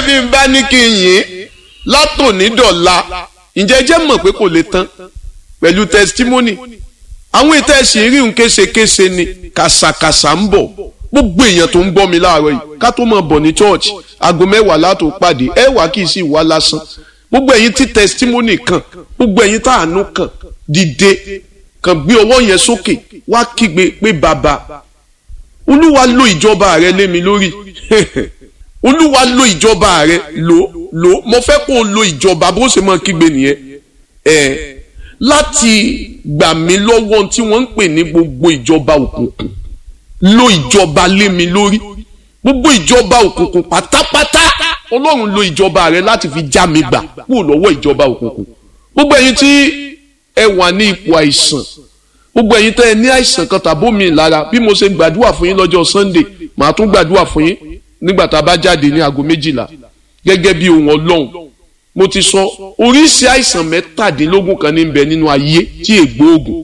bí n bá ní kí n yìn látòní dọ̀la ǹjẹ́ jẹ́ mọ̀ pé kò lè tán pẹ̀lú testimony àwọn ètò ẹ̀sìn rí n késekése ni kàṣàkàṣà ń bọ̀ gbogbo èèyàn tó ń gbọ́ mi láàárọ̀ yìí ká tó máa bọ̀ ní church aago mẹ́wàá látò pàdé ẹ wá kì í sì wá lásán gbogbo ẹ̀yin tí testimony kan gbogbo ẹ̀yin tá àánú kan dìde kan gbé ọwọ́ yẹn sókè wá kígbe pé bàbá olúwa lo ìjọba rẹ lé mi lórí olúwa lo ìjọba rẹ lò lò mo fẹ́ kó o lo ìjọba bó ṣe máa kígbe nìyẹn ẹ láti gbà mí lọ́wọ́ tí wọ́n ń pè ní gbogbo ìjọba òkùnkùn lo ìjọba lé mi lórí gbogbo ìjọba òkùnkùn pátápátá ọlọ́run lo ìjọba rẹ láti fi já mi gbà kúrò lọ́wọ́ ìjọba òkùnkùn gbogbo ẹ̀yin tí ẹ wà ní ipò àìsàn gbogbo ẹ̀yin tẹ́ ẹ ní àìsàn kan tàbómi lára bí mo ṣe gbàdúrà fún yín lọ́jọ́ sunday màá tún gbàdúrà fún yín nígbà tá a bá jáde ní aago méjìlá gẹ́gẹ́ bí ohun ọlọ́run mo ti sọ oríṣi àìsàn mẹ́tàdínlógún kan ní bẹ nínú ayé tí ègbó oògùn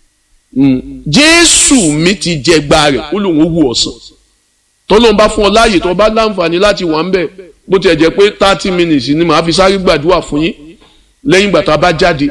jésù mi ti jẹ gba rẹ̀ ó lóun ó wù ọ̀sán tọ́lọ́n bá fún ọ láàyè tó bá láǹfààní láti wà ń bẹ̀ bó tiẹ̀ jẹ́ pé thirty minutes ni màá fi sáré gbàdúrà fún yín lẹ́yìn ìgbà tá a bá jáde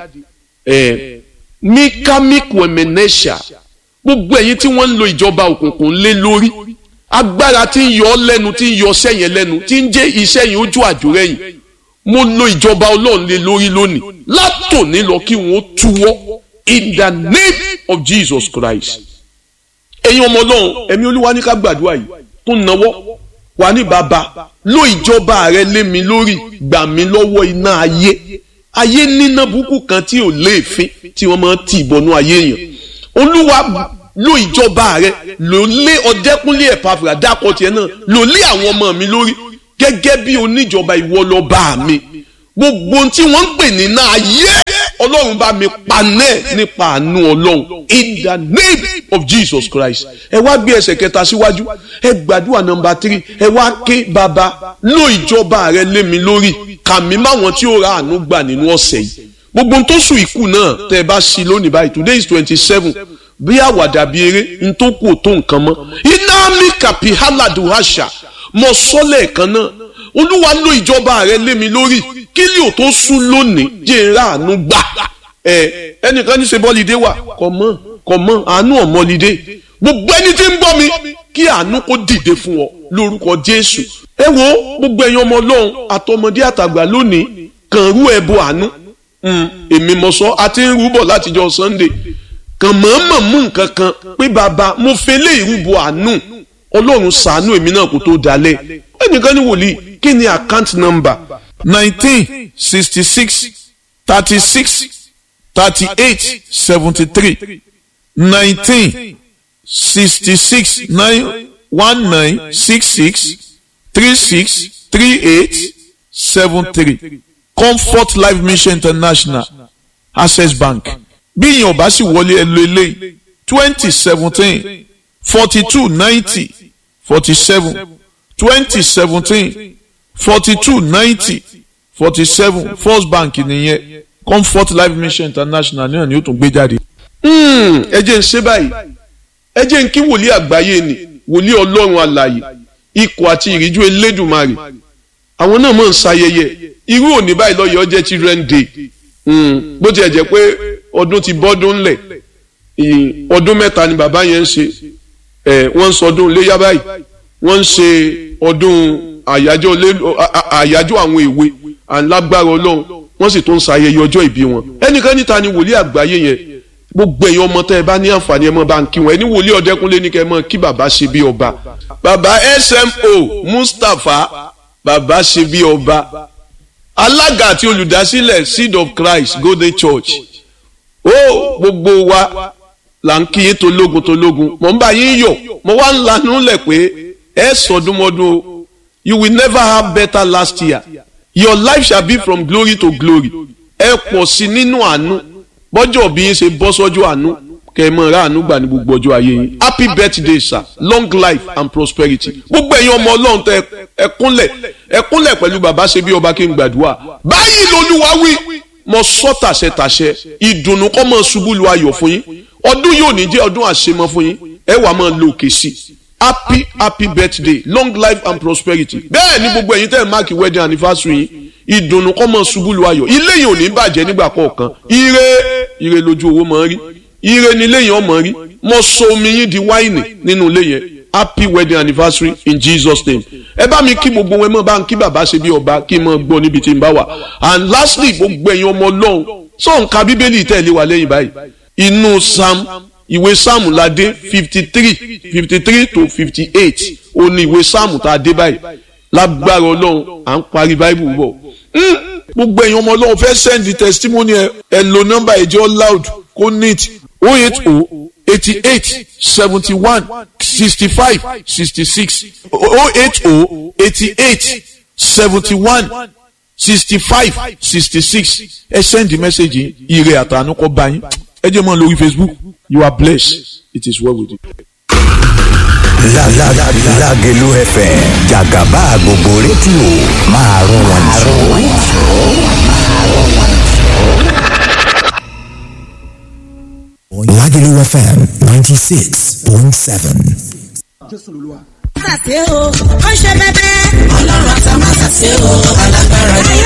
mikamiku emenesha gbogbo ẹ̀yin tí wọ́n ń lo ìjọba òkùnkùn lé lórí agbára tí ń yọ ọ́ lẹ́nu tí ń yọ ọṣẹ́ yẹn lẹ́nu tí ń jẹ́ iṣẹ́ yẹn ojú àjòrẹ́yìn mo lo ìjọba ọlọ́run lé lórí lónìí látòní lọ kí wọ́n túwọ́ in the name of Jesus Christ ẹ̀yin ọmọ ọlọ́run ẹ̀mí olúwa ní ká gbàdúrà yìí tó náwó wà ní bàbá lo ìjọba rẹ lé mi lórí gbà mí lọ́wọ́ iná ayé ayé níná burúkú kan tí ò léèfín tí wọ́n máa tì bọnú ayé yẹn olúwa lo ìjọba rẹ lò lé ọdẹkùnlé ẹ̀pàfìrà dákọ̀ tiẹ̀ náà lò lé àwọn ọmọ mi lórí gẹ́gẹ́ bí oníjọba ìwọ lọ bá mi gbogbo tí wọ́n ń pè ní náà ayé ọlọ́run bá mi panẹ́ nípa àánú ọlọ́run in the name of Jesus Christ ẹ wá gbé ẹsẹ̀ kẹta síwájú ẹ gbàdúrà nọmba tírì ẹ wá ké bàbá lo ìjọba rẹ lé mi lórí kàmí máwọn tí ó ra àánú gbà nínú ọ̀sẹ̀ yìí gbogbo tó sùn ikú náà tẹ ẹ bá sí lónìí báyìí today is twenty seven bí àwàdà bí eré n tó kù tó nǹkan mọ́ iná mi kàpí hálàdù àṣà mọ sọ́lẹ̀ kan náà olúwa lo ìjọba rẹ lé mi lórí kí lè ò tó sún lónìí jẹ́ ń ra àánú gbà ẹ ẹnìkan ní ṣe bọ́lídé wà kọ̀ mọ́ kọ̀ mọ́ àánú ọ̀mọ́lídé gbogbo ẹni tí ń gbọ́ mi kí àánú kó dìde fún ọ lórúkọ jésù ẹ wo gbogbo ẹ̀yin ọmọ ọlọ́run àtọmọdé àtàgbà lónìí kàn rú ẹbọ àánú èmi mọ̀ sọ àti ń rúbọ̀ látijọ́ sunday kàn mọ̀ọ́mọ̀ mú nǹkan kan pé bàbá mo fẹ́ lé ìrúbọ àánú ọlọ́run ṣàánú èmi náà kó tó dalẹ̀ ẹnìkan ní wòlíì kí ni account number nineteen sixty six thirty six thirty eight seventy three nineteen sixty six nine one nine six six three six three eight seven three comfort life mission international access bank bí ìyẹn ò bá sì wọlé ẹ lo eléyìí twenty seventeen forty two ninety forty seven twenty seventeen forty two ninety forty seven first bank nìyẹn comfort life mission international náà ni ó tún gbé jáde. ẹ jẹ́ ń ṣe báyìí ẹ jẹ́ ń kí wòlíì àgbáyé ni wòlíì ọlọ́run alààyè ikọ̀ àti ìríjú elédùnmarè àwọn náà mọ̀ ń ṣayẹyẹ irú òní báyìí lọ́yọ̀ ọjẹ́ children day bó tiẹ̀ jẹ́ pé ọdún ti bọ́dún ńlẹ̀ ọdún mẹ́ta ni bàbá yẹn ń ṣe wọ́n ń sọdún léyà báyìí wọ́n ń ṣe ọdún àyájọ́ àwọn èwe alágbára ọlọ́run wọ́n sì tún ń ṣayẹyẹ ọjọ́ ìbí wọn ẹnìkan níta ni wòlíì àgbáyé yẹn gbogbo ẹ̀yin ọmọ tẹ́ ẹ bá ní àǹfààní ẹ mọ́ bá ń kí wọn ẹni wòlíì ọ̀dẹ́kúnlé ní kẹ́ ẹ mọ́ kí bàbá ṣe bí ọba bàbá smo mustapha bàbá ṣe bí ọba alága àti olùdásílẹ̀ seed of christ golden church ó gbogbo wa là ń kí yín tológun tológun mọ̀ ń bá yín yọ̀ mo wá ń lanú lẹ̀ pé ẹ sọdúnmọ́dún o you will never have better last year your life shall be from glory to glory ẹ pọ̀ sí nínú àánú bọ́jọ́ bí yín ṣe bọ́ sọ́jọ́ àánú kẹ́ ẹ mọ̀ ra àánú gbà ní gbogbo ọjọ́ ayé yín happy birthday sir long life and prosperity gbogbo ẹ̀yin ọmọ ọlọ́run tẹ ẹ kúnlẹ̀ ẹ kúnlẹ̀ pẹ̀lú bàbá ṣe bí ọba kí n gbàdúrà báyìí lolúwa wí mo sọ tàṣẹ tàṣẹ ìdùnnú kọ́ mọ̀ ṣubú lu ayọ̀ fún yín ọdún yóò ní jẹ́ ọdún àṣemọ fún yín ẹ wàá máa lo òkè sí happy happy birthday long life and prosperity bẹ́ẹ̀ ni gbogbo ẹ̀yin tẹ́ ẹ̀ máàkì wedding anniversary yìí ìdùnnú kọ́ mọ̀ ṣubú lu ayọ̀ ilé yìí ò ní bàjẹ́ nígbà kọ̀ọ̀kan ire ire lójú owó mọ̀ ń rí ire ni ilé yìí ọmọ rí mo so omi yín di wáìnì nínú ilé yẹn happy wedding anniversary in jesus name ẹ bá mi kí gbogbo wọn mọ bá ń kí bàbá ṣe bí ọba kí n mọ gbọ́ níbi tí n bá wà and lastly gbogbo ẹ̀yin ọmọ ọlọ́run sọ nǹka bíbélì tẹ̀lé wa lẹ́yìn báyìí inú psalm ìwé psalm la dé fifty three fifty three to fifty eight ó ní ìwé psalm tá a dé báyìí lágbára ọlọ́run à ń parí bible bọ̀ gbogbo ẹ̀yin ọmọ ọlọ́run fẹ́ send the testimony ẹ ẹ lo nọ́mbà ẹ̀jẹ̀ loud kó neat oh eight oh eighty eight seventy one sixty five sixty six oh eight oh eighty eight seventy one sixty five sixty six ẹ send the message yìí ire àtànú kọ bá yín ẹ jẹ́ mọ́ lórí facebook you are blessed it is well with you. Lágẹ̀lú FM jàgàbá gbogbo rédíò máa rún wọn jù. Lágẹ̀lú FM ninety six point seven. Màtàsé o, ó ṣe bẹ́bẹ́. Ọlọ́run àtà màtàsé o, alágbára ni.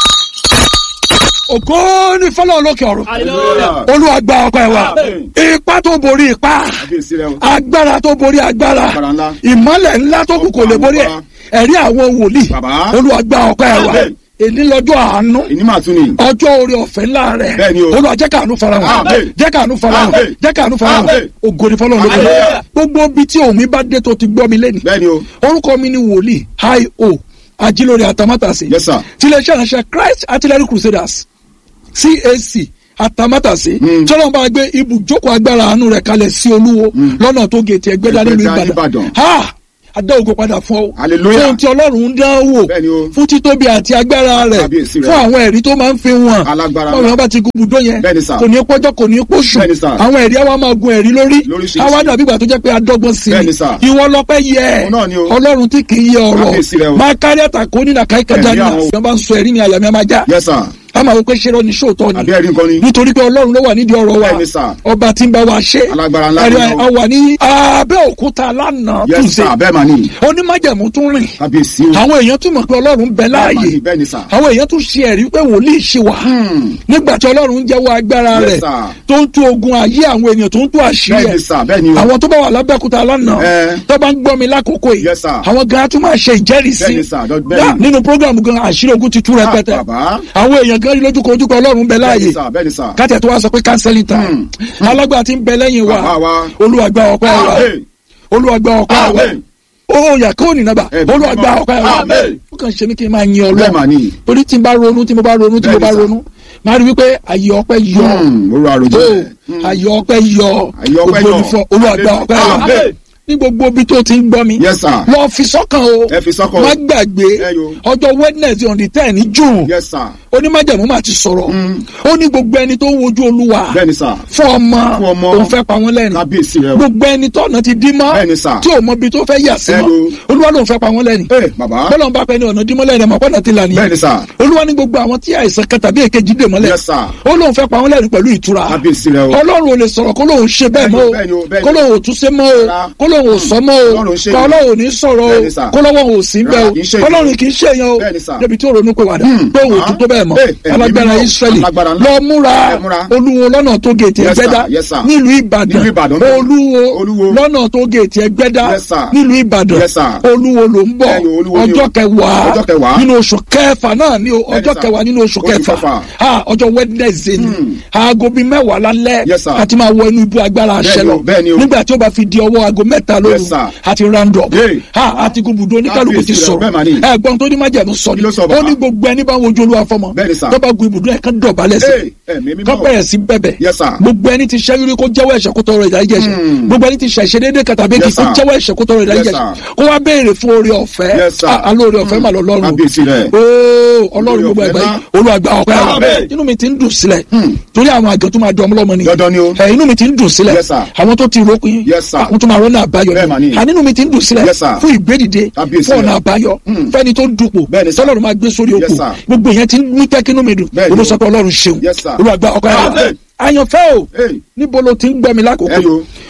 ògo ní fọlọ́run lókè ọ̀run olúwa gba ọpẹ́ wa ipá tó borí ipá agbára tó borí agbára ìmọ́lẹ̀ ńlá tó kù kò lè borí ẹ̀ ẹ̀rí àwọn wòlíì olúwa gba ọpẹ́ wa èní lọ́jọ́ àánú ọjọ́ orí ọ̀fẹ́ ńlá rẹ̀ olúwa jẹ́ káànú farahàn jẹ́ káànú farahàn jẹ́ káànú farahàn ògo ní fọlọ́run lókè ọ̀run gbogbo ibi tí òun mi bá dé tó ti gbọ́ mi lẹ́nu orúkọ mi ni wòlíì hi o ajílórí àtàmátàsí tiléeṣẹ́ ìránṣẹ́ Christ Artillery Crusaders cac atamátàsí tọ́lọ́mù bá gbé ibùjókòó agbára àánú rẹ̀ kalẹ̀ sí olúwo lọ́nà tó gètè ẹgbẹ́dá nílùú ìbàdàn ha adá ògo padà fún ọ fún ti ọlọ́run ń dán wò fún títóbi àti agbára rẹ̀ fún àwọn ẹ̀rí tó máa ń fi wọn báwo ni wọ́n bá ti gun ibùdó yẹn kò ní pọ́jọ́ kò ní pọ́ṣù àwọn ẹ̀rí àwa máa gun ẹ̀rí lórí àwa dàbí ìgbà tó jẹ́ pé adọ́gbọ́n sí i ìwọ lọ́pẹ́ yẹ ọlọ́run tí kì í yẹ ọ̀rọ̀ máa kárí àtàkó nínú àkàìkàjà ní àwọn bá ń sọ ẹ̀rí ni àyàmí a máa já a máa wọ pé ṣé lọ ní sóòótọ́ ni nítorí pé ọlọ́run ló wà nídìí ọ̀rọ̀ wa ọba tí ń bá wa ṣe ẹ̀rí a wà ní abẹ́òkúta lánàá túnṣe onímájẹ̀mú tún rìn àwọn èèyàn tún mọ̀ pé ọlọ́run bẹ láàyè àwọn èèyàn tún ṣe ẹ̀rí pé wòlíì ṣe wà nígbà tí ọlọ́run ń jẹ́wọ́ agbára rẹ̀ tó ń tú ogun ayé àwọn èèyàn tó ń tú àṣírí ẹ̀ àwọn tó bá wà lábẹ́òkúta lánàá tó bá ń gbọ́ mi lákòókò yìí àwọn gan tún máa ṣe ìjẹ́rìísí nínú prógrámù gan àṣírí ogun ti tú rẹpẹtẹ àwọn èèyàn gan rí lójúkọ ojúkọ ọlọ́run bẹ láàyè kátẹ tó wá sọ pé kánsẹ́lì tán alágbà tí ń bẹ lẹ́yìn wa olùwàgbà ọpẹ́ wa olùwàgbà ọpẹ́ wa ó yà kó nìyẹn bá olùwàgbà ọpẹ́ wa ó kàn ṣe mí kí n máa yin ọlọ́run torí tí n bá ronú tí mo bá ronú tí mo bá ronú máa rí wípé àyè ọpẹ́ yọ àyè ọpẹ́ yọ ògbóni fún olùwàgbà ọpẹ́ wa ní gbogbo ibi tó ti ń gbọ́ mi. yes sir. lọ fi sọ́kàn o. ẹ fi sọ́kàn o. má gbàgbé ọjọ́ wednesday on the ten ní june. yes sir. onímájàmú máa ti sọ̀rọ̀. ó ní gbogbo ẹni tó ń wojú olúwa. bẹ́ẹ̀ni sà. fún ọmọ fún ọmọ òun fẹ́ pa wọ́n lẹ́nu. kábíyèsí rẹ o. gbogbo ẹni tọ́nà ti dí mọ́. bẹ́ẹ̀ni sà. tí ò mọ ibi tó fẹ́ yà sí mọ́. olúwa lòun fẹ́ pa wọ́n lẹ́nu. ẹ bàbá. bọ́lá ń bá pẹ́ ní ọ̀nà dímọ́ lẹ́nu ẹ̀mọ́ pọ́nà ti là ní. bẹ́ẹ̀ni sà. olúwa ní gbogbo àwọn tí àìsàn kan tàbí èkejì dè mọ́lẹ̀. yes sir. ó lóun fẹ́ pa wọ́n lẹ́nu pẹ̀lú ìtura. kábíyèsí rẹ o. ọlọ́run ò lè sọ̀rọ̀ kó lóun ṣe bẹ́ẹ̀ mọ́ bẹ́ẹ̀ni o, o bẹ́ẹ̀ni o. kó lóun ò tún ṣe mọ́ o Rárá. kó lóun ò sọ mọ́ o Ọlọ́run ṣe kó yẹn. ọlọ́run ò ní sọ̀rọ̀ o Bẹ́ẹ̀ni sà. kó lọ́wọ́ ò sí bẹ́ẹ̀ Rárá, kì í ṣe o yẹn. ọlọ́run kì í ṣe yẹn o Bẹ́ẹ̀ni sà. débi tí ó ronú pé wàdà pé òun ò tún tó bẹ́ẹ̀ mọ́ Eh, eh, alágbára mímọ́, Ísírẹ́lì alágbára ńlá. lọ múra Ẹ múra. olúwo lọ́nà tó gèètì Yes, sir. ẹgbẹ́dá Yes, sir. nílùú Ìbàdàn Nílùú Ìbàdàn bẹ́ẹ̀. olúwo Olúwo. lọ́nà tó gèètì ẹgbẹ́dá Yes, sir. nílùú Ìbàdàn Yes, sir. olúwo ló ń bọ̀ Bẹ́ẹ̀ni, Olúwo ni o. ọjọ́ kẹwàá Ọjọ́ kẹwàá. nínú oṣù kẹfà náà ni o ọjọ́ sir. kẹwàá nínú oṣù Oṣù kẹfà kẹfà. Ah, ọjọ́ Wednesday ni aago bíi mẹ́wàá lálẹ́ Yes, sir. àti máa wọ inú ibú agbára àṣẹ Bẹ́ẹ̀ni o, lọ bẹ́ẹ̀ni o. nígbà tí ó bá fi di ọwọ́ aago mẹ́ta lóru Yes, sir. àti round up Hey. ha àti gbùdó oníkálukú ti Kábíyèsí rẹ̀, sọ̀rọ̀ bẹ́ẹ̀ mà ni. ẹ̀gbọ́n tó ní májẹ̀mú sọ ni Kí ló sọ, ó bàbá? ní gbogbo ẹni bá ń wojú olúwa fọmọ Bẹ́ẹ̀ni, sir. tó bá gun ibùdó ẹ̀ kán dọ̀bálẹ̀ sí Hey, ẹ̀mí mímọ́. kán bẹ̀rẹ̀ sí bẹ̀bẹ̀ Yes, sir. gbogbo ẹni ti ṣẹ́ rírí kó jẹ́wọ́ ẹ̀ṣẹ̀ kó tọrọ ìdáríjì ẹ̀ṣẹ̀ gbogbo ẹni ti ṣẹ̀ ṣe déédéé kan tàbí Yes, kí kó sir. jẹ́wọ́ ẹ̀ṣẹ̀ kó tọrọ ìdáríjì Yes, ẹ̀ṣẹ̀ sir. kó wá béèrè fún oore ọ̀fẹ́ Yes, sir. Ah, alóore ọ̀fẹ́ mà lọ lọ́rùn Kábíyèsí rẹ̀. ooo ọlọ́run Oore gbogbo ọ̀fẹ́ ẹgbẹ́ náà. olùwàgbà ọ̀pẹ́ Amen. inú mi ti ń dùn sílẹ̀ torí àwọn àgàn tó máa dán ọmọlọ́mọ ni Dandan ni o. ẹ inú mi ti ń dùn sílẹ̀ Yes, sir. àwọn tó ti rókun Yes, sir. àwọn tó máa rọ́nà àbáyọ Bẹ́ẹ̀ mà ni. àní inú mi ti ń dùn sílẹ̀ Yes, sir. fún ìgbédìde Kábíyèsí fún ọ̀nà rẹ̀. àbáyọ fẹ́ni tó dupò Bẹ́ẹ̀ ni, sir. tọ́lọ́run máa gbé sórí Yes, oko sir. gbogbo ìyẹn ti ń mú tẹ́kínú mi dùn Bẹ́ẹ̀ ni o. olùsọ̀kọ̀ ọlọ́run ṣeun Yes, sir. olùwàgbà ọ̀pẹ́ Amen. àyànfẹ́ o Hey. níbo ló ti ń gbọ́ mi lákòókò Ẹ yo.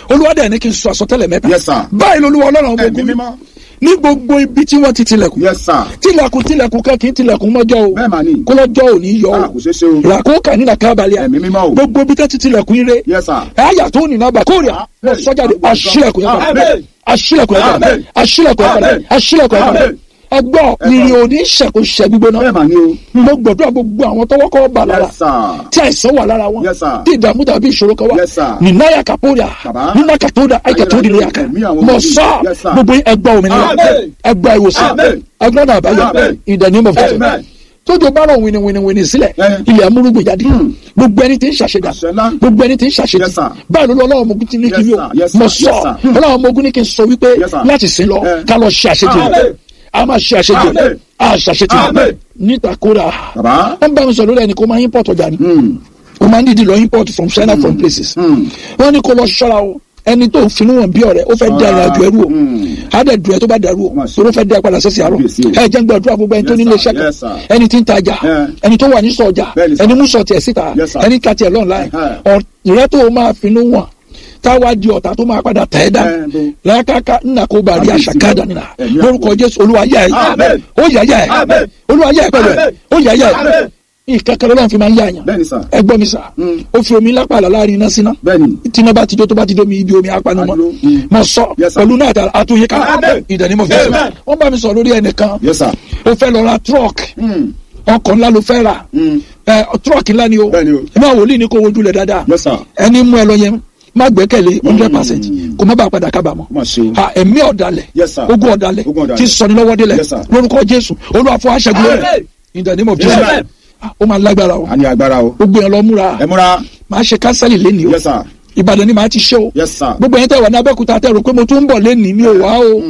olúwa dẹ̀ ní kí n sọ àsọtẹ́lẹ̀ mẹ́ta Yes, sir. báyìí lolúwa ọlọ́run ọmọ Ẹ̀mí ogun mímọ́. ní gbogbo ibi tí wọ́n ti tilẹ̀kùn Yes, sir. tilẹ̀kùn tilẹ̀kùn kan kì í tilẹ̀kùn mọ́jọ́ o Bẹ́ẹ̀ mà ni. kólọ́jọ́ ò ní yọ Ah, o kò ṣeé ṣe o. làkókà ní làkàbàlẹ̀ Ẹ̀mí mímọ́ o. gbogbo ibi tí wọ́n ti tilẹ̀kùn ire Yes, sir. ẹ̀yà tó ní nàbà kórìà Amen. sọ́jáde aṣílẹ̀kùn yẹn padà Amen. aṣílẹ̀kùn yẹn padà Amen. aṣílẹ̀kùn yẹn padà Amen. aṣílẹ̀kùn yẹn padà Amen. ẹgbọ́ ìrìn òní ṣẹ̀kùn ṣẹ̀ gbígbóná Bẹ́ẹ̀ mà ni o. mo gbọ́dọ̀ gbogbo àwọn tọwọ́ kọ́ bà lára Yes, sir. tí àìsàn wà lára wọn Yes, sir. tí ìdààmú tàbí ìṣòro kan wà Yes, sir. nìnáyà kàpódà Bàbá. nínà kàtódà àìkàtódì ní àkà Ẹ̀mí àwọn mọ̀ wòlíì. sọ́ Yes, sir. gbogbo ẹgbà òmìnira Amen. ẹgbà ìwòsàn Amen. ẹgbà náà àbáyọ Amen. in the name of Jesus Amen. tójú bá rọ̀ wìnìwìnìwìnì sílẹ̀ Eh. ilẹ̀ amúrúgbìn jáde gbogbo ẹni tí ń ṣàṣedà Àṣẹ ńlá. gbogbo ẹni tí ń ṣàṣedà Yes, sir. báyìí ló lọ ọlọ́run ọmọ ogun ti ní kí Yes, yóò sir. Yes, sir. mọ̀ Yes, sọ sir. ọlọ́run ọmọ ogun ní kí n sọ wípé Yes, sir. láti sin lọ Eh. ká lọ ṣe àṣejù Amen. a máa ṣe àṣejù Amen. a ṣàṣejù Amen. níta kódà Bàbá. wọ́n bá mi sọ lórí ẹni kó máa import ọjà ni Hmm. o máa ń dìdí lọ import from China from places Hmm. wọ́n ní kó lọ ṣọ́ra o ẹni tó finú wọn bí ọ̀rẹ́ ó fẹ́ dá ìrìn àjò ẹrú o Hmm. á dẹ̀ dùn ẹ tó bá dàrú o Má ṣe. tó ló fẹ́ dá ẹ padà sẹ́sì àárọ̀ Kábíyèsí o. ẹ jẹ́ ń gbàdúrà gbogbo ẹni tó Yes, nílé sir. iṣẹ́ kan Yes, sir. ẹni tí ń tajà Yeah. ẹni tó wà ní sọ̀jà Bẹ́ẹ̀ni, sir. ẹni mú sọ tiẹ̀ síta Yes, sir. ẹni ta tiẹ̀ lọ́nà Uh-huh. ọ̀rẹ́ tó máa finú wọn táwa di ọ̀tá tó máa padà tẹ̀ ẹ́ dá Eh, bó. lákàkà ńnà kó bá rí Kábíyèsí àṣàkádà o. nínà Ẹ̀mí lórúkọ àpò. Jésù Olúwa yá ẹ Amen. ó yá yá ẹ Amen. Olúwa yá ẹ pẹ̀lú ẹ Amen. ó yá yá ẹ Amen. ìkankan lọ́wọ́ fi máa ń yá àyàn Bẹ́ẹ̀ni, sir. ẹ gbọ́ mi sà Mm. ó fi omi lápá àlà láàrin iná síná Bẹ́ẹ̀ni. tíná bá ti jó tó bá ti jó mi ibi omi apanumọ Adúró. Mm. mọ sọ Yes, sir. pẹ̀lú náà àti àtúnyẹ ká Amen. ìdánimọ̀ fẹsẹ̀ Amen. wọ́n bá mi sọ lórí ẹnìkan Yes, sir. ó fẹ́ lọ ra truck Hmm. ọkọ̀ ńlá ló fẹ́ rà Hmm. ẹ truck ńlá ni o Bẹ́ẹ̀ni o. ẹ máa wòlíì ní kó wojú lẹ̀ dáadáa Yes, sir. ẹni mú ẹ lọ yẹn má gbẹ́kẹ̀lé hundred percent kò má bàa padà kábàámọ̀ Má ṣe o. ha ẹ̀mí ọ̀dàlẹ̀ Yes, sir. ogun ọ̀dàlẹ̀ Ogun ọ̀dàlẹ̀. tí sọni lọ́wọ́ délẹ̀ Yes, sir. lórúkọ Jésù Olúwa fún aṣẹ́gun rẹ̀ Amen. in the name of Amen. Jesus Ah, ó máa lágbára o A ní agbára o. gbogbo yẹn lọ múra Ẹ múra. máa ṣe kánsẹ́lì lẹ́nìí o Yes, sir. Ìbàdàn ni màá ti ṣe o Yes, sir. gbogbo yẹn tẹ wà ní Abẹ́òkúta tẹ rò pé mo tún ń bọ̀ lẹ́nìí mi ò wá o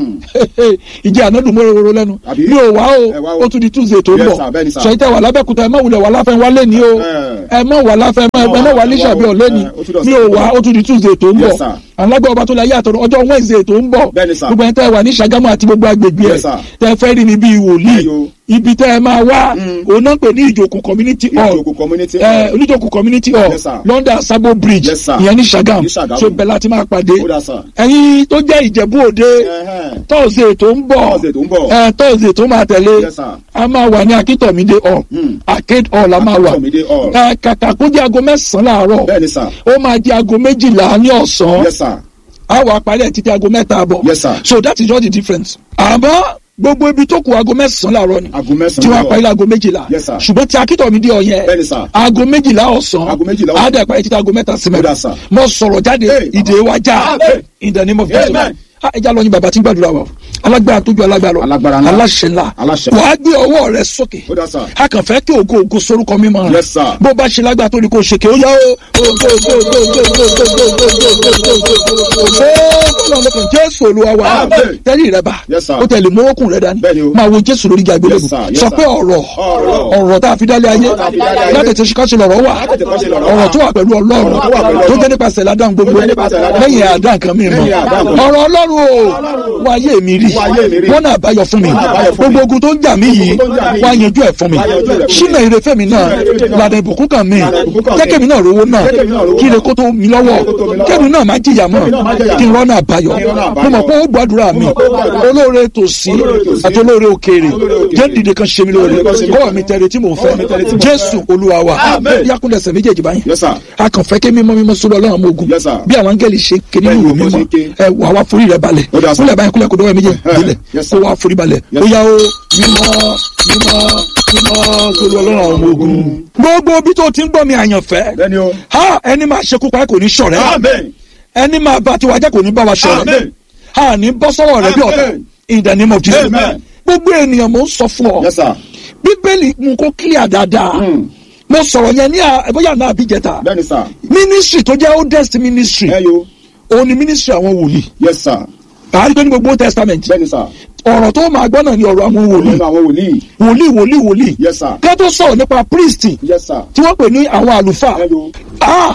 ìjẹ́ ànádùn mọ́ roro lẹ́nu Àbí? mi ò wá Ẹ wá o o. ó tún di Tuesday tó ń Yes, bọ̀ sir. Bẹ́ẹ̀ni, sir. sọ yìí tẹ wà lábẹ́òkúta ẹ má wulẹ̀ wà láfẹ́ wá lẹ́nìí o Eh. ẹ má wà láfẹ́ ẹ má wà lísàbí ọ̀ lẹ́nìí Eh, ó tún dọ̀sẹ̀ mi ò tó ń wá bọ̀. ó tún di Tuesday tó ń bọ̀ Yes, sir. alágbá ọba tó la yé àtọ̀rọ̀ ọjọ́ Wednesday tó ń bọ̀ Bẹ́ẹ̀ni, sir. gbogbo yẹn tẹ wà ní Ṣàgámù àti gbogbo agbègbè ẹ̀ Yes, sir. tẹ fẹ́ rí mi bíi wòlíì Ayo. ibi tẹ ẹ máa wá òun náà ń pè ní ìjòkù community hall Ìjòkó community. ẹ oníjòkù community hall Yes, sir. London Sabo bridge Yes, sir. ìyẹn ní Ṣàgámù Ní Ṣàgámù. so bẹ́ẹ̀ láti máa pàdé Ó dà, sir. ẹ̀yin tó jẹ́ Ìjẹ̀bú Òde Ẹhẹ́n. tọ́sídẹ̀ẹ́ tó ń bọ̀ Thursday tó ń bọ̀. ẹ tọ́sídẹ̀ẹ́ tó máa tẹ̀lé Yes, sir. a máa wà ní Akíntọ̀mídé hall Hmm. Arcade hall a máa wà Akíntọ̀mídé hall. ẹ kàkà kó jẹ́ aago mẹ́sàn-án láàárọ̀ Bẹ́ẹ̀ni, sir. ó máa jẹ́ aago méjìlá ní ọ̀sán Yes, sir. a wà parí ẹ̀ títí aago mẹ́ta àbọ̀ Yes, sir. so that is just the difference àmọ́ gbogbo ibi tó kù aago mẹ́sàn-án láàárọ̀ ni Aago mẹ́sàn-án tí wọ́n á láàárọ̀. parí aago méjìlá Yes, sir. ṣùgbọ́n tí Akíntọ̀mídé hall yẹn Bẹ́ẹ̀ni, sir. aago méjìlá ọ̀sán Aago méjìlá á ọ̀sán. dẹ̀ parí títí aago mẹ́ta sí Ó dà, mẹ́ta sir. mo sọ̀rọ̀ jáde Hey, ìdè wa já Amen. in the name of Jesus Amen. Ah, ẹ já lọ yín bàbá tí ń gbàdúrà wa alágbára tó ju alágbára lọ Alágbára ńlá. aláṣẹ ńlá Aláṣẹ. wàá gbé ọwọ́ rẹ sókè Ó dà, sir. a kàn fẹ́ kí ògo ògo sorúkọ mímọ́ rẹ Yes, sir. bó bá ṣe lágbára tó ní kó ṣe kí ó yá o ògo ògo ògo ògo ògo ògo ògo ògo ògo ògo ògo ògo ògo jésù olúwa wa Amen. tẹ́lẹ̀ rẹ bá Yes, sir. ó tẹ̀lé mọ́wọ́kùn rẹ dání Bẹ́ẹ̀ni o. máa wo jésù lórí ìjà ìgbélébù Yes, sir. Yes, sọ sir. pé ọ̀rọ̀ Ọ̀rọ̀. ọ̀rọ̀ tá a fi dálé ayé tá a fi dálé ayé. láti tẹ̀sí káṣí lọ̀rọ̀ wà Láti tètè kọ́ṣe lọ̀rọ̀ wà. ọ̀rọ̀ tó wà pẹ̀lú ọlọ́run Ọ̀rọ̀ tó wà pẹ̀lú tó Ọlọ́run. jẹ́ nípasẹ̀ ládàá gbogbo Tó jẹ́ nípasẹ̀ ládàá lẹ́yìn gbogbo. àdá nǹkan mi mọ́ Lẹ́yìn àdá nǹkan. ọ̀rọ̀ ọlọ́run o wá ayé mi rí Wá ayé mi rí. wọ́n náà báyọ̀ fún mi Wọ́n náà báyọ̀ fún mi. gbogbo ogun tó ń jà mí yìí Gbogbo tó ń jà mí wá yìí. yanjú ẹ̀ fún mi Wá yanjú ẹ̀ fún mi. ṣínà ìrẹ́fẹ́ mi náà Ṣínà ìrẹ́fẹ́ mi náà. lànà ìbùkún kan mi Lànà ìbùkún kan mi. jẹ́kẹ̀mí náà rówó náà Jẹ́kẹ̀mí náà rówó kí náà. ire kó tó mi lọ́wọ́ Kó tó mi lọ́wọ́. kẹ́mi náà má jìyà mọ́ Kẹ́mi náà má jìyà kí n mọ́. rọ́nà àbáyọ Kí n rọ́nà mo àbáyọ. mọ̀ pé ó gbàdúrà mi Mo mọ̀ pé ó gbàdúrà mi. olóore tòsí Olóore tòsí. àti olóore òkèèrè Olóore òkèèrè. jẹ́ dìde kan ṣe mi lóore Dìde kan ṣe mi kọ́wọ́ lóore. mi tẹ̀lé tí mò ń Kọ́wọ́ mi tẹ̀lé tí fẹ́ mò ń fẹ́. jésù olúwa wa Amen. yakunlẹsẹ méjèèjì báyìí Yes, sir. a kàn fẹ́ kí mímọ́ mímọ́ sórí ọlọ́run ọmọ ogun Yes, sir. bí àwọn angẹ́lì ṣe ké nínú Bẹ́ẹ̀ni, ìwé bó ṣe mímọ́ ké. ẹ wà wá forí rẹ balẹ̀ Ó dà, sir. kúlẹ̀ báyìí kúlẹ̀ kó dọ́wọ́ méjèèjì Eh, délẹ̀ yes, kó sir. wá forí balẹ̀ Yes, ó sir. yá o mímọ́ mímọ́ mímọ́ sórí ọlọ́run ọmọ ogun gbogbo bí tó ti ń gbọ́ mi àyànfẹ́ Bẹ́ẹ̀ni o. ha ẹni máa ṣekú pa kò ní ṣọ̀rẹ́ Amen. ẹni máa bá tiwa jẹ́ kò ní bá wa ṣọ̀rẹ́ Amen. ha ní bọ́ sọ́wọ́ rẹ bí ọ̀tá Amen. in the name of Jesus Amen. gbogbo ènìyàn mò ń sọ fún ọ Yes, sir. bíbélì mú kó clear dáadáa Mm. mo sọ̀rọ̀ yẹn ní à- bóyá náà àbíjẹta Bẹ́ẹ̀ni, sir. ministry tó jẹ́ oldest ministry Ẹ yo. òun ni ministry àwọn wòlíì Yes, sir. àárín tó ní gbogbo Old testament Bẹ́ẹ̀ni, sir. ọ̀rọ̀ tó máa gbọ́ náà ni ọ̀rọ̀ àwọn wòlíì Nínú àwọn wòlíì. wòlíì wòlíì wòlíì Yes, sir. ká tó sọ̀rọ̀ nípa priest Yes, sir. tí wọ́n pè ní àwọn àlùfáà Ẹ yo. ah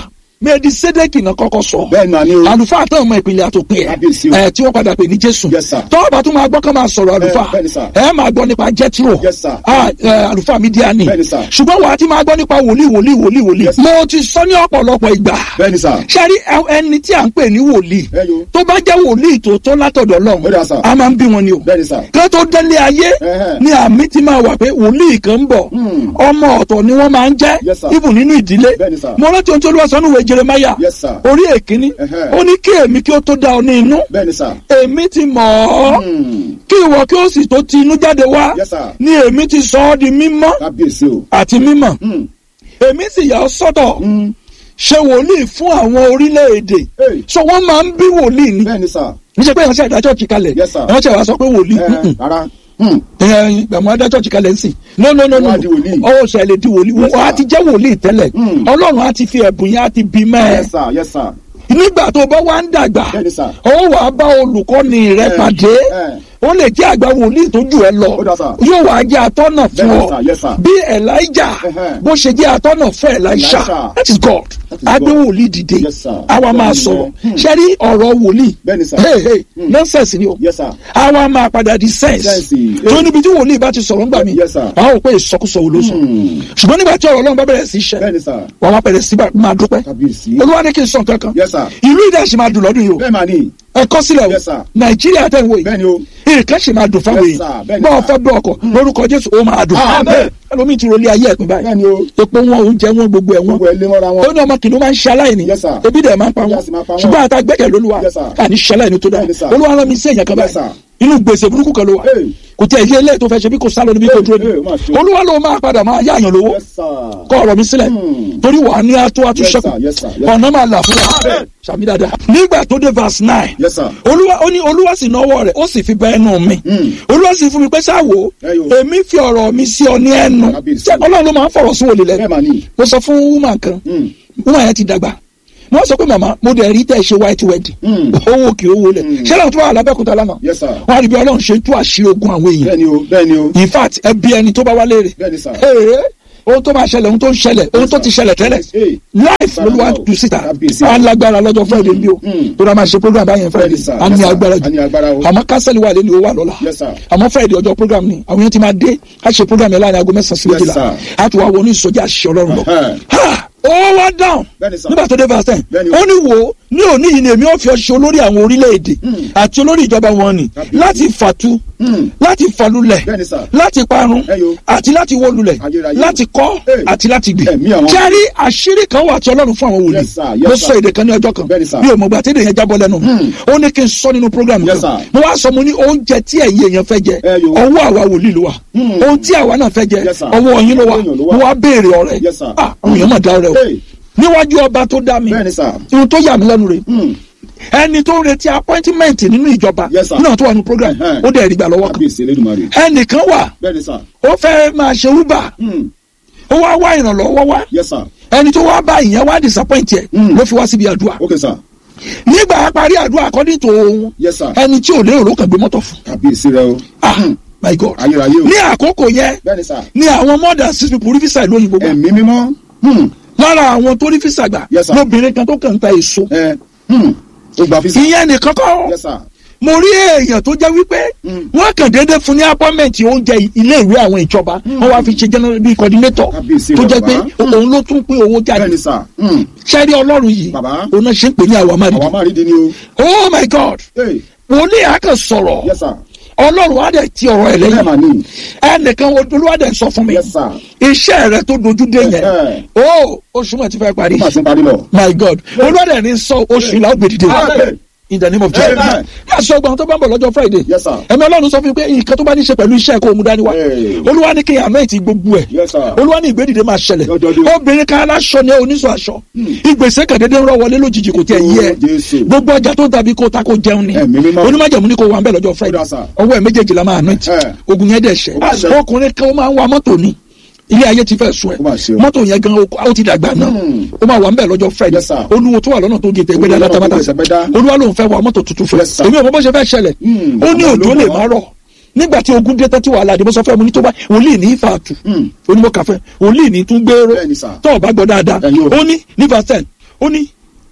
mẹ́ẹ̀dì sédèkì náà kọ́kọ́ sọ bẹ́ẹ̀ náà ni o. àlùfáà tó ọmọ ìpìlẹ̀ àtòpin Kábíyèsí o. ẹ̀ ẹ̀ tí wọ́n padà pè ní jésù Yes, sir. tọ́wọ́ bá tún máa gbọ́ kán máa sọ̀rọ̀ àlùfáà bẹ́ẹ̀ ni, sir. ẹ̀ máa gbọ́ nípa jẹ́tìrò Yes, sir. Ah, ẹ̀, àlùfáà mídíàní Bẹ́ẹ̀ ni, sir. ṣùgbọ́n wàá ti máa gbọ́ nípa wòlíì wòlíì wòlíì wòlíì Yes, sir. mo ti sọ ní ọ̀pọ̀lọpọ̀ ìgbà bẹ́ẹ̀ ni sà. sẹ́rí ẹni tí à ń pè ní wòlíì Ẹ yo. tó bá jẹ́ wòlíì tòótọ́ látọ̀dọ̀ Ó dà, lọ́hùn sir. a máa ń bí wọn ni o bẹ́ẹ̀ ni sà. kí wọ́n tó délé ayé Ẹhẹ́. ni àmì ti máa wà pé wòlíì kan ń bọ̀ Hmm. ọmọ ọ̀tọ̀ ni wọ́n máa ń jẹ́ Yes, sir. ibùn nínú ìdílé Bẹ́ẹ̀ ni, sir. mo rántí ohun tí olúwa sọ níwèé jeremaya Yes, sir. orí èkíní Ẹhẹ́. ó ní kí èmi kí ó tó dá ọ ní inú bẹ́ẹ̀ ni sà. èmi ti mọ̀ ọ́ Hmm. kí ìwọ kí ó sì tó ti inú jáde wá Yes, sir. ni èmi ti sọ ọ́ di mímọ́ kábíyèsí o. àti mímọ́ Hmm. èmi sì yà ọ́ sọ́tọ̀ Hmm. ṣe wòlíì fún àwọn orílẹ̀-èdè Hey. so wọ́n máa ń bí wòlíì ni bẹ́ẹ̀ ni sà. níṣẹ́ pé ìránṣẹ́ ìdájọ́ ti kalẹ̀ Yes, sir. ìránṣẹ́ wa sọ pé wòlíì Ẹ, mm-mm. rárá. Hmm. ìgbàmọ́ adájọ́ ti kalẹ̀ ń sìn no no no no Wọ́n á di wòlíì. ọwọ́ sọ ẹ̀ lè di wòlíì Yes, wọ́n á sir. ti jẹ́ wòlíì tẹ́lẹ̀ Mm. ọlọ́run á ti fi ẹ̀bùn yẹn á ti bí mẹ́ ẹ yes sir yes sir. nígbà tó bá wá ń dàgbà bẹ́ẹ̀ ni sà. ó wà á bá olùkọ́ni rẹ Eh, pàdé eh. ó lè jẹ́ àgbà wòlíì tó jù ẹ lọ Ó dà, sir. yóò wá jẹ́ atọ́nà fún Bẹ́ẹ̀ ni, ọ sir. Yes, sir. bí elijah Ẹhẹ́. bó ṣe jẹ́ atọ́nà fún elisha Elisha. that is god That is agbé God. wòlíì dìde Yes, sir. àwa máa Bẹ́ẹ̀ ni, sọ̀rọ̀ hmm. ṣe rí ọ̀rọ̀ wòlíì Bẹ́ẹ̀ ni, sir. hey hey Hmm. nonsense ni o yes sir. àwa máa padà di sense Sense, eh. tó níbi tí wòlíì bá ti sọ̀rọ̀ ńgbà mi Yes, sir. àwọn ò pé ìsọkúsọ wo ló sọ Hmm. ṣùgbọ́n nígbà tí ọ̀rọ̀ ọlọ́run bá bẹ̀rẹ̀ sí í ṣẹ bẹ́ẹ̀ ni sà. wọ́n máa bẹ̀rẹ̀ sí máa dúpẹ́ kábíyèsí. olúwa ní kí n sọ nǹkan kan yes sir. ìlú ìdásí máa dùn lọ́dún yìí o bẹ́ẹ̀ máa ní. ẹ kọ sílẹ̀ o Yes, sir. nàìjíríà tẹ̀ ń wò bẹ́ẹ̀ yìí ni o. nǹkan ṣe máa dùn fáwọn Yes, sir. èèyàn Bẹ́ẹ̀ ni, bọ́ọ̀ sir. fẹ́ bọ́ ọkọ̀ lórúkọ jésù ó máa dùn Amen. ẹlòmíì ti rọlé ayé ẹ̀pìn báyìí bẹ́ẹ̀ ni o. epo wọn oúnjẹ wọn gbogbo ẹ̀ wọn gbogbo ẹ lé mọ́ra ó wọn. ní ọmọ kìnìún máa ń ṣe aláìní Yes, sir. ebi dẹ̀ máa ń pa wọn Yes, máa pa wọn. ṣùgbọ́n àtà gbẹ́kẹ̀ lóluwa Yes, sir. àní ṣe aláìní tó dáa Bẹ́ẹ̀ ni, sir. olúwa rán mi sí èèyàn kan Yes, báyìí sir. inú gbèsè burúkú kan ló wà Hey. kò tí ẹ yé ilé tó fẹ́ ṣe bí kò sálọ níbi kò dúró Hey, ní ó mà ṣe. olúwa ló máa padà máa yáàyàn lówó yes sir. kọ ọ̀rọ̀ mi sílẹ̀ Hmm. torí wàá ní ató Yes, atúnṣẹ́kù sir. Yes, sir. Yes, ọ̀nà máa là fún wa Amen. sàmì dáadáa nígbà tó dé verse nine yes sir. olúwa ó ní olúwa sì náwó rẹ̀ ó sì fi bẹ ẹnu mi Hmm. olúwa sì fún mi pé sáwo Ẹyọ. èmi fi ọ̀rọ̀ mi sí ọ ní ẹnu Kábíyèsí. ṣé ọlọ́run ló máa ń fọ̀rọ̀ sí wòlé bẹ́ẹ̀ lẹ́nu máa ní. mo sọ fún woman kan Hmm. woman yẹn ti dàgbà mo sọ pé màmá mo dẹ̀ rí tẹ́ ẹ ṣe white wedding Hmm. owó kì í owó lẹ̀ Hmm. ṣé lóun tó wà lábẹ́kúta lánàá yes sir. wọn á rí bí ọlọ́run ṣe ń tú àṣírí ogun àwọn èèyàn bẹ́ẹ̀ ni o. bẹ́ẹ̀ ni o. in fact ẹ bí ẹni tó bá wá léèrè bẹ́ẹ̀ ni sir. ee ohun tó máa ṣẹlẹ̀ ohun tó ń ṣẹlẹ̀ ohun tó ti ṣẹlẹ̀ tẹ́lẹ̀ Hey. life ló wá jù síta Kábíyèsí. alágbára lọ́jọ́ friday bí o Mm. tó dáa máa ṣe program báyẹn friday Bẹ́ẹ̀ni, sir. a ní Yes, sir. agbára A ní jù agbára o. àmọ́ kánsẹ́lì wà lẹ́nu o wà lọ́la Yes, sir. àmọ́ friday ọjọ́ program ni àwọn yẹn ti máa dé a ṣe program yẹn láàrin aago mẹ́sàn-án sí Yes, méjìlá sir. a tún wá wọnú ìsọjí àṣìṣe ọlọ́run lọ Ẹhẹ́. Ha! ó wá dáhùn Bẹ́ẹ̀ni, sir. nígbà tó dé verse ten Bẹ́ẹ̀ni o. ó ní wo ní òní yìí ni èmi ò fi ọ ṣe olórí àwọn orílẹ̀-èdè àti olórí ìjọba wọn ni Kábíyèsí. láti fàtu Hmm. láti falulẹ̀ Bẹ́ẹ̀ni, sir. láti parun Ẹyọ. àti láti wó lulẹ̀ Ayérayé. láti kọ́ Hey. àti láti gbìn Ẹ̀mí àwọn- kẹ́rí àṣírí kan wà tí ọlọ́run fún àwọn wòlíì Yes, sir. Yes, mo sir. sọ èdè kan ní ọjọ́ kan Bẹ́ẹ̀ni, sir. bí o mọ̀ gbà tẹ́lẹ̀ yẹn jábọ́ lẹ́nu mi ó ní kí n sọ nínú program Yes, kan sir. mo wá sọ mo ní oúnjẹ tí ẹ̀yin èèyàn fẹ́ jẹ Ẹyọ. ọwọ́ àwa wòlíì ló wà Hmm. ohun tí àwa náà fẹ́ jẹ Yes, sir. ọwọ́ yín ló wà Ọwọ́ èèyàn ló mo wà. wá béèrè ọ̀rẹ́ Yes, sir. ah àwọn èèyàn mà dá ọ̀rẹ́ o Hey. níwájú ọba tó dá mi bẹ́ẹ̀ ni sir. ohun tó yà mí lẹ́nu rẹ̀ Hmm. ẹni tó ń retí appointment nínú ìjọba Yes, sir. náà tó wà ní program Ẹhẹ́. ó dẹ̀ rí gbà lọ́wọ́ kan kábíyèsí elédùnmarè. ẹnìkan wà bẹ́ẹ̀ ni sir. ó fẹ́ máa ṣe uber Hmm. ó wá wá ìrànlọ́wọ́ wá yes sir. ẹni tó wá bá ìyẹn wá disappoint ẹ Mm. ló fi wá síbi àdúrà okay sir. nígbà parí àdúrà according to ohun yes sir. ẹni tí ò lérò ló kàn gbé mọ́tò fún kábíyèsí rẹ o. ah my god ayérayé o. ní àkókò yẹn bẹ́ẹ̀ ni sir. ní àwọn more than six people rí fisa ìlú òyìnbó gbà ẹ̀mí mímọ́. Hmm. lára àwọn tó rí fisa gbà Yes, sir. lóbìnrin kan tó kàn ń ta èso ẹ. Hmm. ó gba fisa. ìyẹn nìkan kọ́ yes sir. mo rí èèyàn tó jẹ́ wípé Mm. wọ́n kàn déédéé fún ní appointment oúnjẹ ilé ìwé àwọn ìjọba wọ́n wá fi ṣe general bíi coordinator Kábíyèsí tó jẹ́ bàbá. pé òun ló tún pín owó bẹ́ẹ̀ jáde ni sir. Hmm. ṣẹ́rí ọlọ́run yìí Bàbá. òun náà ṣe ń pè ní àwọn àwa amárìdí máa rí di ni o. oh my god Hey. wòlíì àkàn sọ̀rọ̀ yes sir. ọlọ́run á dẹ̀ ti ọ̀rọ̀ ẹ̀ bẹ́ẹ̀ mà lẹ́yìn ní. ẹnìkan olúwa dẹ̀ sọ fún mi yes sir. iṣẹ́ rẹ tó dojú dé yẹn Ẹ̀hẹ́. o oṣù mọ̀ ti fẹ́ parí ó mà ti ń parí lọ. my god olúwa dẹ̀ ní sọ oṣù ìlà ògbè dìde Amen. in the name of jesus Amen. yà sọ gbọ́n tó bá ń bọ̀ lọ́jọ́ friday Yes, sir. ẹ̀mí ọlọ́run sọ fún mi pé nǹkan tó bá ní ṣe pẹ̀lú iṣẹ́ kó o mú dání wá Hey. olúwa ní kí n àmọ́ ìtì gbogbo ẹ̀ Yes, sir. olúwa ní ìgbédìde máa ṣẹlẹ̀ Dọ́dọ́dọ́. obìnrin kan aláṣọ ni oníṣọ aṣọ ìgbésẹ̀ kàdédé ń rọ wọlé lójijì kò tiẹ̀ yí ẹ Oh, Jésù. gbogbo ọjà tó ń tàbí kó ta kó jẹun ni Ẹ̀mí mímọ́. onímọ̀jẹ̀mú ni kò wà ń bẹ̀ lọ́jọ́ friday Ó dà, sir. ọwọ́ ẹ̀ méjèèjì la máa anoint Ẹ̀. ogun yẹn dẹ̀ ṣẹ́ Ó bá ṣẹ́. ọkùnrin kan ó máa ń wa mọ́tò ni ilé ayé ti fẹ́ sùn ẹ̀ Ó máa ṣe o. mọ́tò yẹn gan ó ti dàgbà náà Hmm. ó máa wà ń bẹ̀ lọ́jọ́ friday Yes, sir. olúwo tó wà lọ́nà tó gé tẹ̀ gbẹ́dá Olúwo náà tó látàmátà gé tẹ̀gbẹ́dá. olúwa ló ń fẹ́ wa mọ́tò tuntun fún Yes, sir. èmi ò mọ bó ṣe fẹ́ ṣẹlẹ̀ Hmm. ó ní Àwọn òjò ló lè mọ̀. má rọ̀ nígbà tí ogun dé tán tí wàhálà àdìmọ́ sọ fẹ́ mu ní tó bá wòlíì ní ìfàtù Hmm. onímọ̀ kàfẹ́ wòlíì ní tún gbèrò Bẹ́ẹ̀ni, sir. tó o bá gbọ́ dáadáa Ẹ̀yin o. ó ní ní verse ten ó ní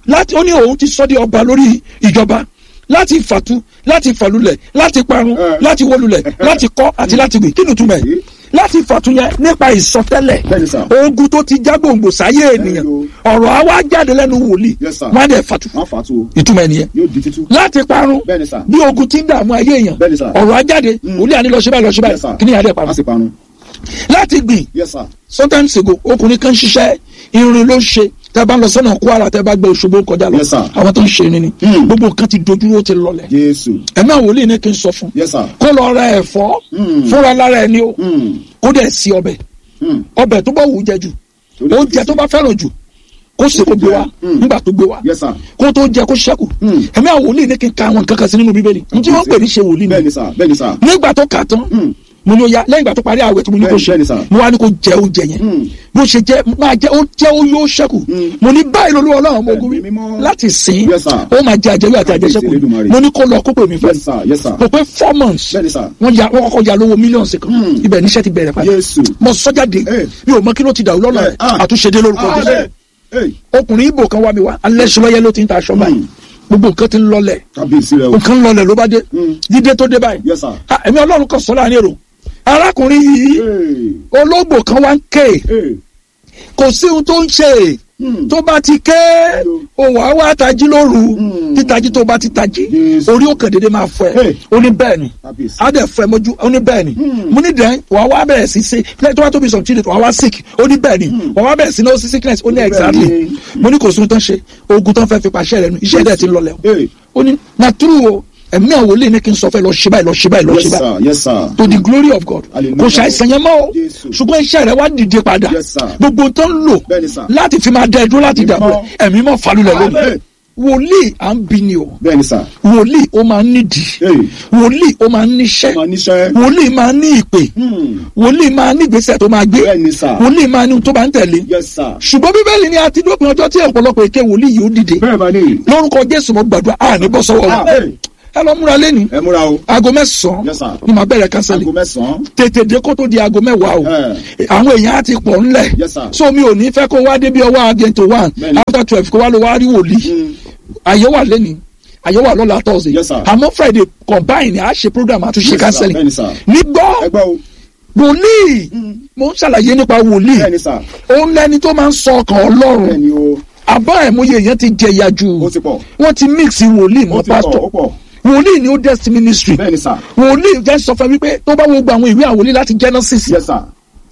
láti ó ní òun ti sọ di ọba lórí ìjọba láti fàtu láti fàlulẹ̀ láti parun Eh. láti wólulẹ̀ láti kọ́ àti láti gbìn kí ni túmọ̀ ẹ̀ Eh. láti fàtu yẹn nípa ìsọtẹ́lẹ̀ Bẹ́ẹ̀ni sà. ogun tó ti já gbòǹgbò sáyé ènìyàn Bẹ́ẹ̀ni ọ̀rọ̀ àwa jáde lẹ́nu wòlíì Yes, sir. wọ́n á dẹ̀ fàtu wọ́n fà á tó o ìtumọ̀ ẹ̀ nìyẹn yóò di títú. láti parun Bẹ́ẹ̀ni sà. bí ogun ti ń dààmú ayé èèyàn Bẹ́ẹ̀ni sà. ọ̀rọ̀ ajáde wòlíì àní lọ ṣe báyìí lọ ṣe Yes, sir. báyìí kí ni àdé a parun sì parun. láti gbìn yes sir. sometimes ago ọkùnrin kan ṣiṣẹ́ irin ló ṣe tẹ́ bá ń lọ sọ́nà Kwara tẹ́ bá gbé Òṣogbo kọjá lọ Yes, sir. àwọn tó ń ṣe irin ni Hmm. gbogbo nǹkan ti dojú ó ti lọlẹ̀ jésù. ẹ̀mí àwọn wòlíì ní kí n sọ fún yes sir. kó lọ ra ẹ̀fọ́ Hmm. fúnra lára ẹni o Hmm. kó dẹ̀ sí ọbẹ̀ Hmm. ọbẹ̀ tó bá wù ú jẹ jù Torí oúnjẹ kò tó sí. bá fẹ́ràn jù kó sì kó gbé wa Hmm. nígbà tó gbé wa yes sir. kó tó jẹ kó ṣẹ́kù Hmm. ẹ̀mí àwọn wòlíì ní kí n ka àwọn nǹkan kan sí nínú bíbélì ntí wọ́n pè ní ṣe wòlíì ni bẹ́ẹ̀ni sà bẹ́ẹ̀ni sà. nígbà tó kà tán Hmm. mo ní o ya lẹ́yìn ìgbà tó parí àwẹ̀ tí mo ní kó Bẹ́ẹ̀ni, ṣe bẹ́ẹ̀ni sà. mo wá ní kó jẹ oúnjẹ yẹn Hmm. bó ṣe jẹ máa jẹ ó jẹ ó yóò ṣẹ́kù Hmm. mo ní báyìí lolú ọlọ́run ọmọ ogun Ẹ̀mí mímọ́. láti sìn Yes, sir. ó máa jẹ àjẹwé àti Kábíyèsí àjẹṣẹ́kù Elédùmarè. mo ní kó lọ kó pè mí fẹ́ yes sir yes sir. kò pé four months bẹ́ẹ̀ni sà. wọ́n ya wọ́n kọ́kọ́ ya lówó mílíọ̀nù kan Hmm. ibẹ̀ níṣẹ́ ti bẹ̀rẹ̀ padà Jésù. mo sọ́jáde Eh. mi ò mọ kí ló ti dà lọ́nà Eh, rẹ̀ ah. àtúnṣe dé lórúkọ Ah, Jésù eh, eh. ọkùnrin ibo kan wá mi wá alẹ́ sọlọ́yẹ ló ti ń ta aṣọ báyìí Hmm. gbogbo nǹkan ti ń lọlẹ̀ kábíyèsí rẹ o. nǹkan ń lọlẹ̀ ló bá dé Hmm. dídé tó dé báyìí yes sir. Ah, ẹ̀mí ọlọ́run kan sọ láàrin èrò arákùnrin yìí Hey. ológbò kan wá ń ké Hey. kò sí ohun tó ń ṣe Hmm. tó bá ti ké òwò àwa tají lóru Hmm. títají tó bá ti tají Yes. orí òkè dédé máa fọ ẹ Hey. ó ní bẹ́ẹ̀ ni kábíyèsí. á dẹ̀ fọ ẹ mọ́jú ó ní bẹ́ẹ̀ ni Hmm. mo ní dẹ́n wàá wá bẹ̀rẹ̀ sí ṣe lẹ́yìn tó bá tóbi sọ̀tún wàá wá sick ó ní bẹ́ẹ̀ ni wàá wá bẹ̀rẹ̀ sí náà sí sickness ó ní Bẹ́ẹ̀ exactly ni. mo ní kò sí ohun tó ń ṣe oògùn tó ń fẹ́ fi pàṣẹ rẹ nu iṣẹ́ dẹ̀ ti lọlẹ̀ o Hey. ó ní na true o ẹ̀mí àwọn olè ní kí n sọ fẹ́ lọ ṣe báyìí lọ ṣe báyìí lọ yes ṣe báyìí sir yes sir. to the glory of God Hallelujah. kò ṣàìsàn yẹn mọ́ o Jésù. ṣùgbọ́n iṣẹ́ rẹ̀ wá dìde padà Yes, sir. gbogbo tó ń lò Bẹ́ẹ̀ni, sir. láti fi máa dá ẹ dúró láti dàbò Mímọ́. ẹ̀mí mọ́ falulẹ̀ lónìí Amen. wòlíì à ń bi ni o bẹ́ẹ̀ni sà. wòlíì ó máa ń nídìí Hey. wòlíì ó máa ń níṣẹ́ máa níṣẹ́. wòlíì máa ń ní ìpè Hmm. wòlíì máa ń ní ìgbésẹ̀ tó máa gbé bẹ́ẹ̀ni sà. wòlíì máa ní ohun tó bá ń tẹ̀lé yes sir. ṣùgbọ́n bíbélì ni a ti dópin ọjọ́ tí ọ̀pọ̀lọpọ̀ èké wòlíì yìí ó dìde bẹ́ẹ̀ máa ní. lórúkọ Jésù mo gbàdúrà à ní bọ́ sọ́wọ́ Ah, wọn hey. ẹ lọ múra lẹ́ni ẹ múra o. aago mẹ́sàn-án Yes, sir. ni màá bẹ̀rẹ̀ kánsẹ́lì aago mẹ́sàn-án. tètè dé kó tó di aago mẹ́wàá o Eh. àwọn èèyàn á ti pọ̀ ńlẹ̀ Yes, sir. so mi ò ní fẹ́ kó wá débi ọwọ́ agento one Bẹ́ẹ̀ni. after twelve kó wá lọ wá rí wòlíì Hmm. àyè wà lẹ́ni àyè wà lọ́la thursday Yes, sir. àmọ́ friday combine a ṣe program àtúnṣe Yes, sir. counseling Bẹ́ẹ̀ni, sir. ní ẹ gbọ́ gbọ́ o. wòlíì mo ń ṣàlàyé nípa wòlíì bẹ́ẹ̀ni sà. òun lẹni tó máa ń sọ ọkàn ọlọ́run bẹ́ẹ̀ni o. àbá ẹ̀mọye èèyàn ti jẹ ìyà jù ó ti pọ̀. wọ́n ti mix wòlíì ó mọ́ ti pọ̀ ó pásítọ̀ pọ̀. wòlíì ni ó destiny ministry bẹ́ẹ̀ni sà. wòlíì jẹ́ sọ fún mi pé tó bá wo gba àwọn ìwé àwòlí láti genesis yes sir.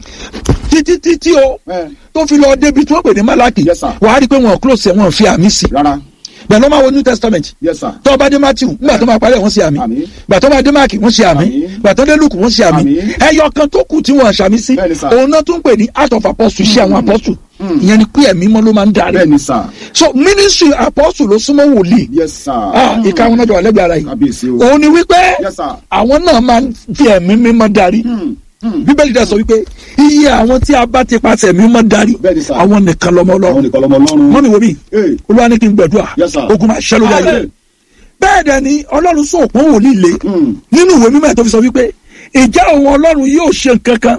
títí títí o ẹ tó fi lọ débi tí wọ́n pè ní malaki Yes, sir. wàá rí i pé wọn ò close ẹ̀ wọn ò fi àmì sí rárá. bẹ́ẹ̀ ló máa wo new testament yes sir. tó bá dé matthew nígbà tó máa parí ẹ̀ wọ́n ṣe àmì Àmín. gbà tó bá dé mark wọ́n ṣe àmì Àmín. gbà tó dé luke wọ́n ṣe àmì Àmín. ẹyọ kan tó kù tí wọ́n ṣàmì sí Bẹ́ẹ̀ni, sir. òun náà tún pè ní art of apostle ṣe àwọn apostle ìyẹn ni pé ẹ̀mí mọ́ ló máa ń darí bẹ́ẹ̀ni sà. so ministry apostle ló súnmọ́ wòlíì yes sir. ah ìka àwọn ọjọ́ àlẹ́gbẹ̀ẹ́ ara yìí kábíyèsí o. òun ni wípé yes sir. àwọn náà máa ń fi ẹ̀mí mímọ́ darí Hmm. Hmm. bíbélì dẹ̀ sọ wípé iye àwọn tí a bá ti pàṣẹ ẹ̀mí mímọ́ darí Bẹ́ẹ̀ni, sir. àwọn nìkan lọ́mọ àwọn Ọlọ́run nìkan lọmọ ọlọ́run. mọ́mi wo mi Hey. olúwa ní kí n gbàdúrà Yes, sir. ogun máa ṣẹ́ lórí ayé Amen. bẹ́ẹ̀ dẹ̀ ni ọlọ́run sọ òpó wòlíì lé Hmm. nínú ìwé mímọ́ ẹ̀ tó fi sọ wípé ìjà òun ọlọ́run yóò ṣe nǹkan kan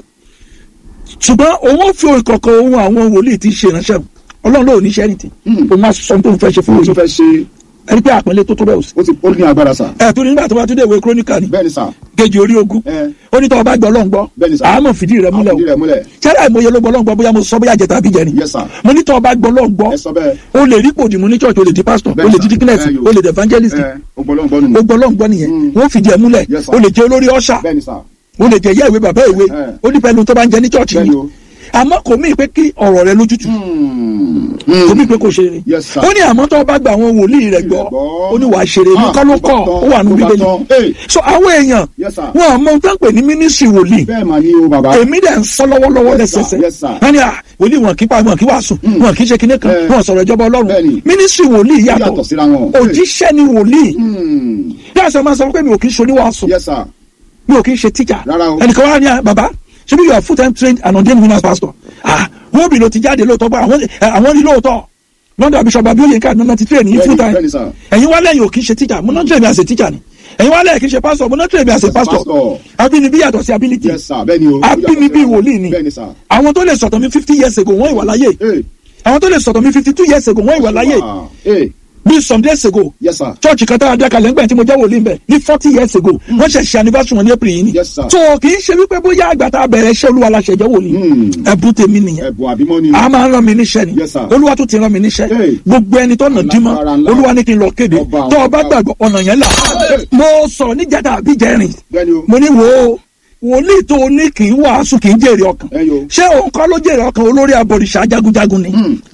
ṣùgbọ́n òun ó fi ìkọ̀kọ̀ ohun àwọn wòlíì tí ń ṣe ìránṣẹ́ ọlọ́run ló ní iṣẹ́ nìtì Hmm. òun máa sọ tó ń fẹ́ ṣe fún ó tún wòlíì fẹ́ ṣe ẹni pé àpẹẹlẹ tó tó bẹ́ẹ̀ ò sí. ó ti ó ní agbára sà. ẹ̀ tó ní nígbà tó bá tún dé ìwé kírónìkà ni bẹ́ẹ̀ni sà. kejì orí ogún ẹ ó ní tọ́wọ́ bá gbọ́ ọlọ́run gbọ́ Bẹ́ẹ̀ni, sir. àmọ́ fìdí rẹ̀ múlẹ̀ àfìdí o rẹ̀ múlẹ̀. sẹ́rà ìmọ̀ye ló gbọ́ ọlọ́run gbọ́ bóyá mo sọ bóyá jẹta àbí jẹrin yes sir. mo ní tọ́wọ́ bá gbọ́ ọlọ́run gbọ́ ẹ sọ bẹ́ẹ̀. o lè rí pòdì mu ní church o lè di pastor o Bẹ́ẹ̀ni, lè di sir. deaconess Ẹ, yo. o lè di evangelist ẹ ọgbọlọgbọ nù. o gbọ́ ọlọ́run gbọ́ nìyẹn Mm. wọ́n fìdí ẹ̀ múlẹ̀ Yes, sir. o lè jẹ́ olórí ọ̀ṣà bẹ́ẹ̀ni sà. o lè jẹ́ ìyá ìwé bàbá ìwé Ẹ. ó ní pẹ̀lú tó bá ń jẹ ní church Bẹ́ẹ̀ni yìí o. àmọ́ kò mí pé kí ọ̀rọ̀ rẹ lójútu Hmm. kò mí pé kò ṣe rere Yes, sir. ó ní àmọ́ tó bá gba àwọn wòlíì rẹ̀ gbọ́ gbọ́. ó ní wàá ṣe rere Ah, kọ́ ló ó bá kọ́ tán, ó wà nù ó bá bíbélì tán. Hey. so àwọn èèyàn Yes, sir. wọn àmọ́ tó ń pè ní ministry wòlíì bẹ́ẹ̀ mà ní o bàbá. èmi dẹ̀ ń sọ lọ́wọ́lọ́wọ́ Yes, sir. lẹ́sẹsẹ Yes, sir. wọ́n ní à wòlíì wọn kí pa wọn kí wàásù wọn kì í ṣe kinní kan Eh. wọn sọ̀rọ̀ ìjọba ọlọ́run Bẹ́ẹ̀ni. ministry wòlíì yàtọ̀ yàtọ̀ síra wọn. òjíṣẹ́ ni wòlíì Hmm. bí a sọ ma sọ pé mi ò kì í ṣe oníwàásù yes sir. mi ò kì í ṣe teacher Rárá o. ẹnìkan wà ní à bàbá ṣé bí you are full time trained and ordained winners pastor ah wọ́n bí ló ti jáde lóòótọ́ bá àwọn ẹ, àwọn ní lóòótọ́ lọ́dọ̀ bishop abioye ká nọ́nà ti train yín full time bẹ́ẹ̀ni sir. ẹ̀yin wá lẹ́yìn ò kì í ṣe teacher mo náà train mi as a teacher ni ẹ̀yin wá lẹ́yìn kì í ṣe pastor mo náà train mi as a pastor pastor. abínibí yàtọ̀ sí ability yes sir bẹ́ẹ̀ni o. abínibí wòlíì ni bẹ́ẹ̀ni sir. àwọn tó lè sọ̀tọ̀ mi fifty years ago wọ́n ìwà láyé Hey. àwọn tó lè sọ̀tọ̀ mi fifty two years ago wọ́n ìwà láyé Wow. Hey. bí some days ago Yes, sir. church kan tá a dá kalẹ̀ ńgbà tí mo jẹ́ wòlíì mbẹ̀ ní forty years ago wọ́n ṣe ṣe anniversary wọn ní april yìí ni Yes, sir. so kì í ṣe wípé bóyá àgbà tá a bẹ̀rẹ̀ iṣẹ́ olúwa la ṣẹ̀jẹ̀ wòlíì Hmm. ẹ̀bùn tèmi nìyẹn Ẹ̀bùn àbímọ́ ni. a máa ń rán mi níṣẹ́ ni Yes, sir. olúwa tún ti rán mi níṣẹ́ Hey. gbogbo ẹni tó nà dímọ́ Alágbára ńlá. olúwa ní kí n lọ kéde Ọba àwọn tó o bá ọba. gbàgbọ́ ọ̀nà yẹn là mo sọ̀rọ̀ níjàdá àbíjẹrin Bẹ́ẹ̀ni o. mo ní wo wòlíì tó o ní kì í wàásù kì í jèrè ọkàn Ẹ yo. ṣé òun kọ́ ló jèrè ọkàn olórí abọ̀rìṣà jagunjagun ni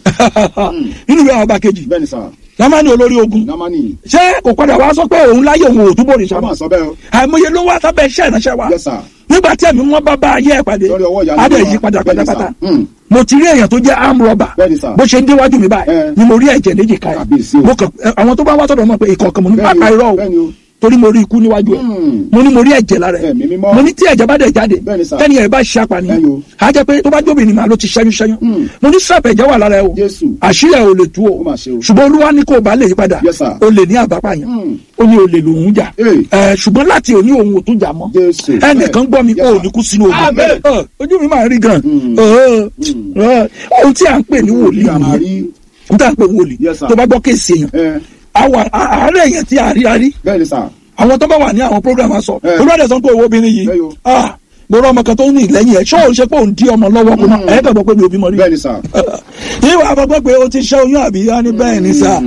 nínú ìwé àwọn ọba kejì Bẹ́ẹ̀ni sà. lámánì olórí ogun Námánì. ṣé kò padà wá sọ pé òun láyé òun ò túbọ̀ òrìṣà Ká máa mọ́ sọ bẹ́ẹ̀ o. àìmọye ló wá sábẹ́ iṣẹ́ ìránṣẹ́ wa Yes, sir. nígbà tí ẹ̀mí wọn bá bá ayé ẹ̀ pàdé Lórí ọwọ́ ìyanu adé wa. yí padà Bẹ́ẹ̀ni, pátápátá sir. Hmm. mo ti rí èèyàn tó jẹ́ arm robber Bẹ́ẹ̀ni, sir. bó ṣe ń déwájú mi báyìí Eh. ni mo rí ẹ̀jẹ̀ méjì ká Kábíyèsí ẹ̀ o. mo kàn ẹ, àwọn tó bá wá sọ̀dọ̀ mọ̀ pé ìkọ̀ọ̀kan mo ní Bẹ́ẹ̀ni o, pápá irọ́ bẹ́ẹ̀ni o o. torí mo rí ikú níwájú ẹ̀ Hmm. mo ní mo rí ẹ̀jẹ̀ lára ẹ̀ Ẹ̀mí mímọ́. mo ní tí ẹ̀jẹ̀ bá dẹ̀ jáde Bẹ́ẹ̀ni, sir. tẹ́ni ẹ̀ bá ṣe apànìyàn Bẹ́ẹ̀ni o. á jẹ́ pé tó bá jóbìnrin màá ló ti ṣẹ́yún ṣẹ́yún Hmm. mo ní sọ́ọ̀pù ẹ̀jẹ̀ wà lára ẹ̀ o Jésù. àṣírí ẹ̀ ò lè tú o Ó mà ṣe o. ṣùgbọ́n olúwa ní kó o bá lè yí padà Yes, sir. o lè ní àbápàyàn Hmm. ó ní o lè lòun jà Hey. ẹ ṣùgbọ́n láti òní òun ò tún jà mọ́ Jésù. ẹnìkan gbọ́ mi Yes, ó sir. ní kú sínú ogun Amen. Ẹ, ojú mi máa ń rí gan Hmm. Ẹ, ẹ, ohun tí à ń pè ní wòlíì Ìyá máa nìyẹn rí. ohun tí à ń pè ní wòlíì Yes, sir. tó bá gbọ́ kéèsì èèyàn Ẹ. àwọn àárẹ̀ èèyàn tí a rí a rí Bẹ́ẹ̀ni sà. àwọn tó bá wà ní àwọn program á sọ Eh. olùwàdí sọ pé owó obìnrin yìí Bẹ́ẹ̀ yo. ah mo rọ ọmọ kan tó ní ìlẹ́yìn ẹ̀ ṣọ́ òun ṣe pé òun dí ọmọ lọ́wọ́ kó náà ẹ̀ kàn gbọ́ pé mi ò bímọ rí Bẹ́ẹ̀ni sà. ìwà àbọ̀gbọ́ pé o ti ṣẹ́ oyún àbí yá ní bẹ́ẹ̀ ni sá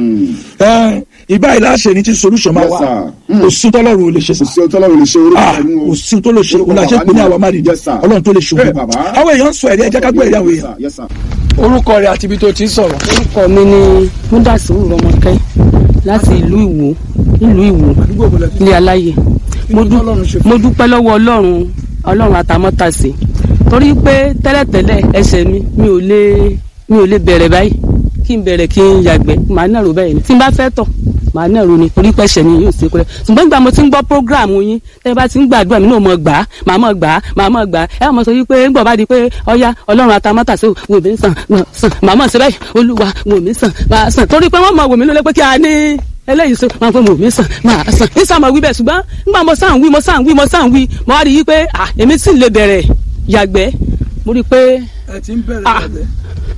ẹ, ìbá ìlàṣẹ ni ti solution máa Yes, wà sir. Mm. kò sí tọ́lọ́run ò lè ṣe Kò sá sí ọtọ́ lọ́run lè ṣe orúkọ Ah, ẹ̀mú o. kò sí tó lè ṣe Orúkọ òun àṣẹ bàbá pé ní ni- àwa má rí Yes, sir. ọlọ́run tó lè ṣe Bẹ́ẹ̀, òun bàbá. àwọn èèyàn ń sọ ẹ̀rí ẹ̀jẹ̀ ká gbọ́ ẹ̀rí àwọn Yes, èèyàn. sir. Yes, sir. orúkọ rẹ àti ibi tó ti ń sọ̀rọ̀. orúkọ mi ni múdàsíwù rọmọkẹ́ láti ìlú ìwò nílùú ìwò ilé aláyè mo dú- mo dúpẹ́ lọ́wọ́ ọlọ́run ọlọ́run àtàmọ́tàsí torí pé tẹ́lẹ̀tẹ́lẹ̀ ẹsẹ̀ mi mi ò lè mi ò lè bẹ̀rẹ̀ báyìí kí n bẹ̀rẹ̀ kí n yàgbẹ́ màá nàró báyìí ni tí n bá fẹ́ tọ̀ màá nàró ni torí pé ẹsẹ̀ mi yóò ṣe kúrẹ́ ṣùgbọ́n nígbà mo ti ń gbọ́ prógráàmù yín tẹ́ bá ti ń gbàdúrà mi náà mọ̀ gbà á màá mọ̀ gbà á màá mọ̀ gbà á ẹ mọ̀ sọ wípé ńgbọ̀ bá di pé ọya ọlọ́run àtàmọ́tàsí wò mí sàn sàn màá mọ̀ sí báyìí olúwa wò mí sàn màá sàn torí pé wọ́n mọ̀ wò mí lólé pé kí a ní eléyìí sọ máa fẹ́ mọ̀ mí sàn máa sàn ní sàn máa wí bẹ́ẹ̀ ṣùgbọ́n nígbà mo sàn wí mo sàn wí mo sàn wí mo wá rí i pé à èmi sì lè bẹ̀rẹ̀ yàgbẹ́ mo rí i pé ẹ ti ń bẹ̀rẹ̀ Ah. ẹ̀jẹ̀.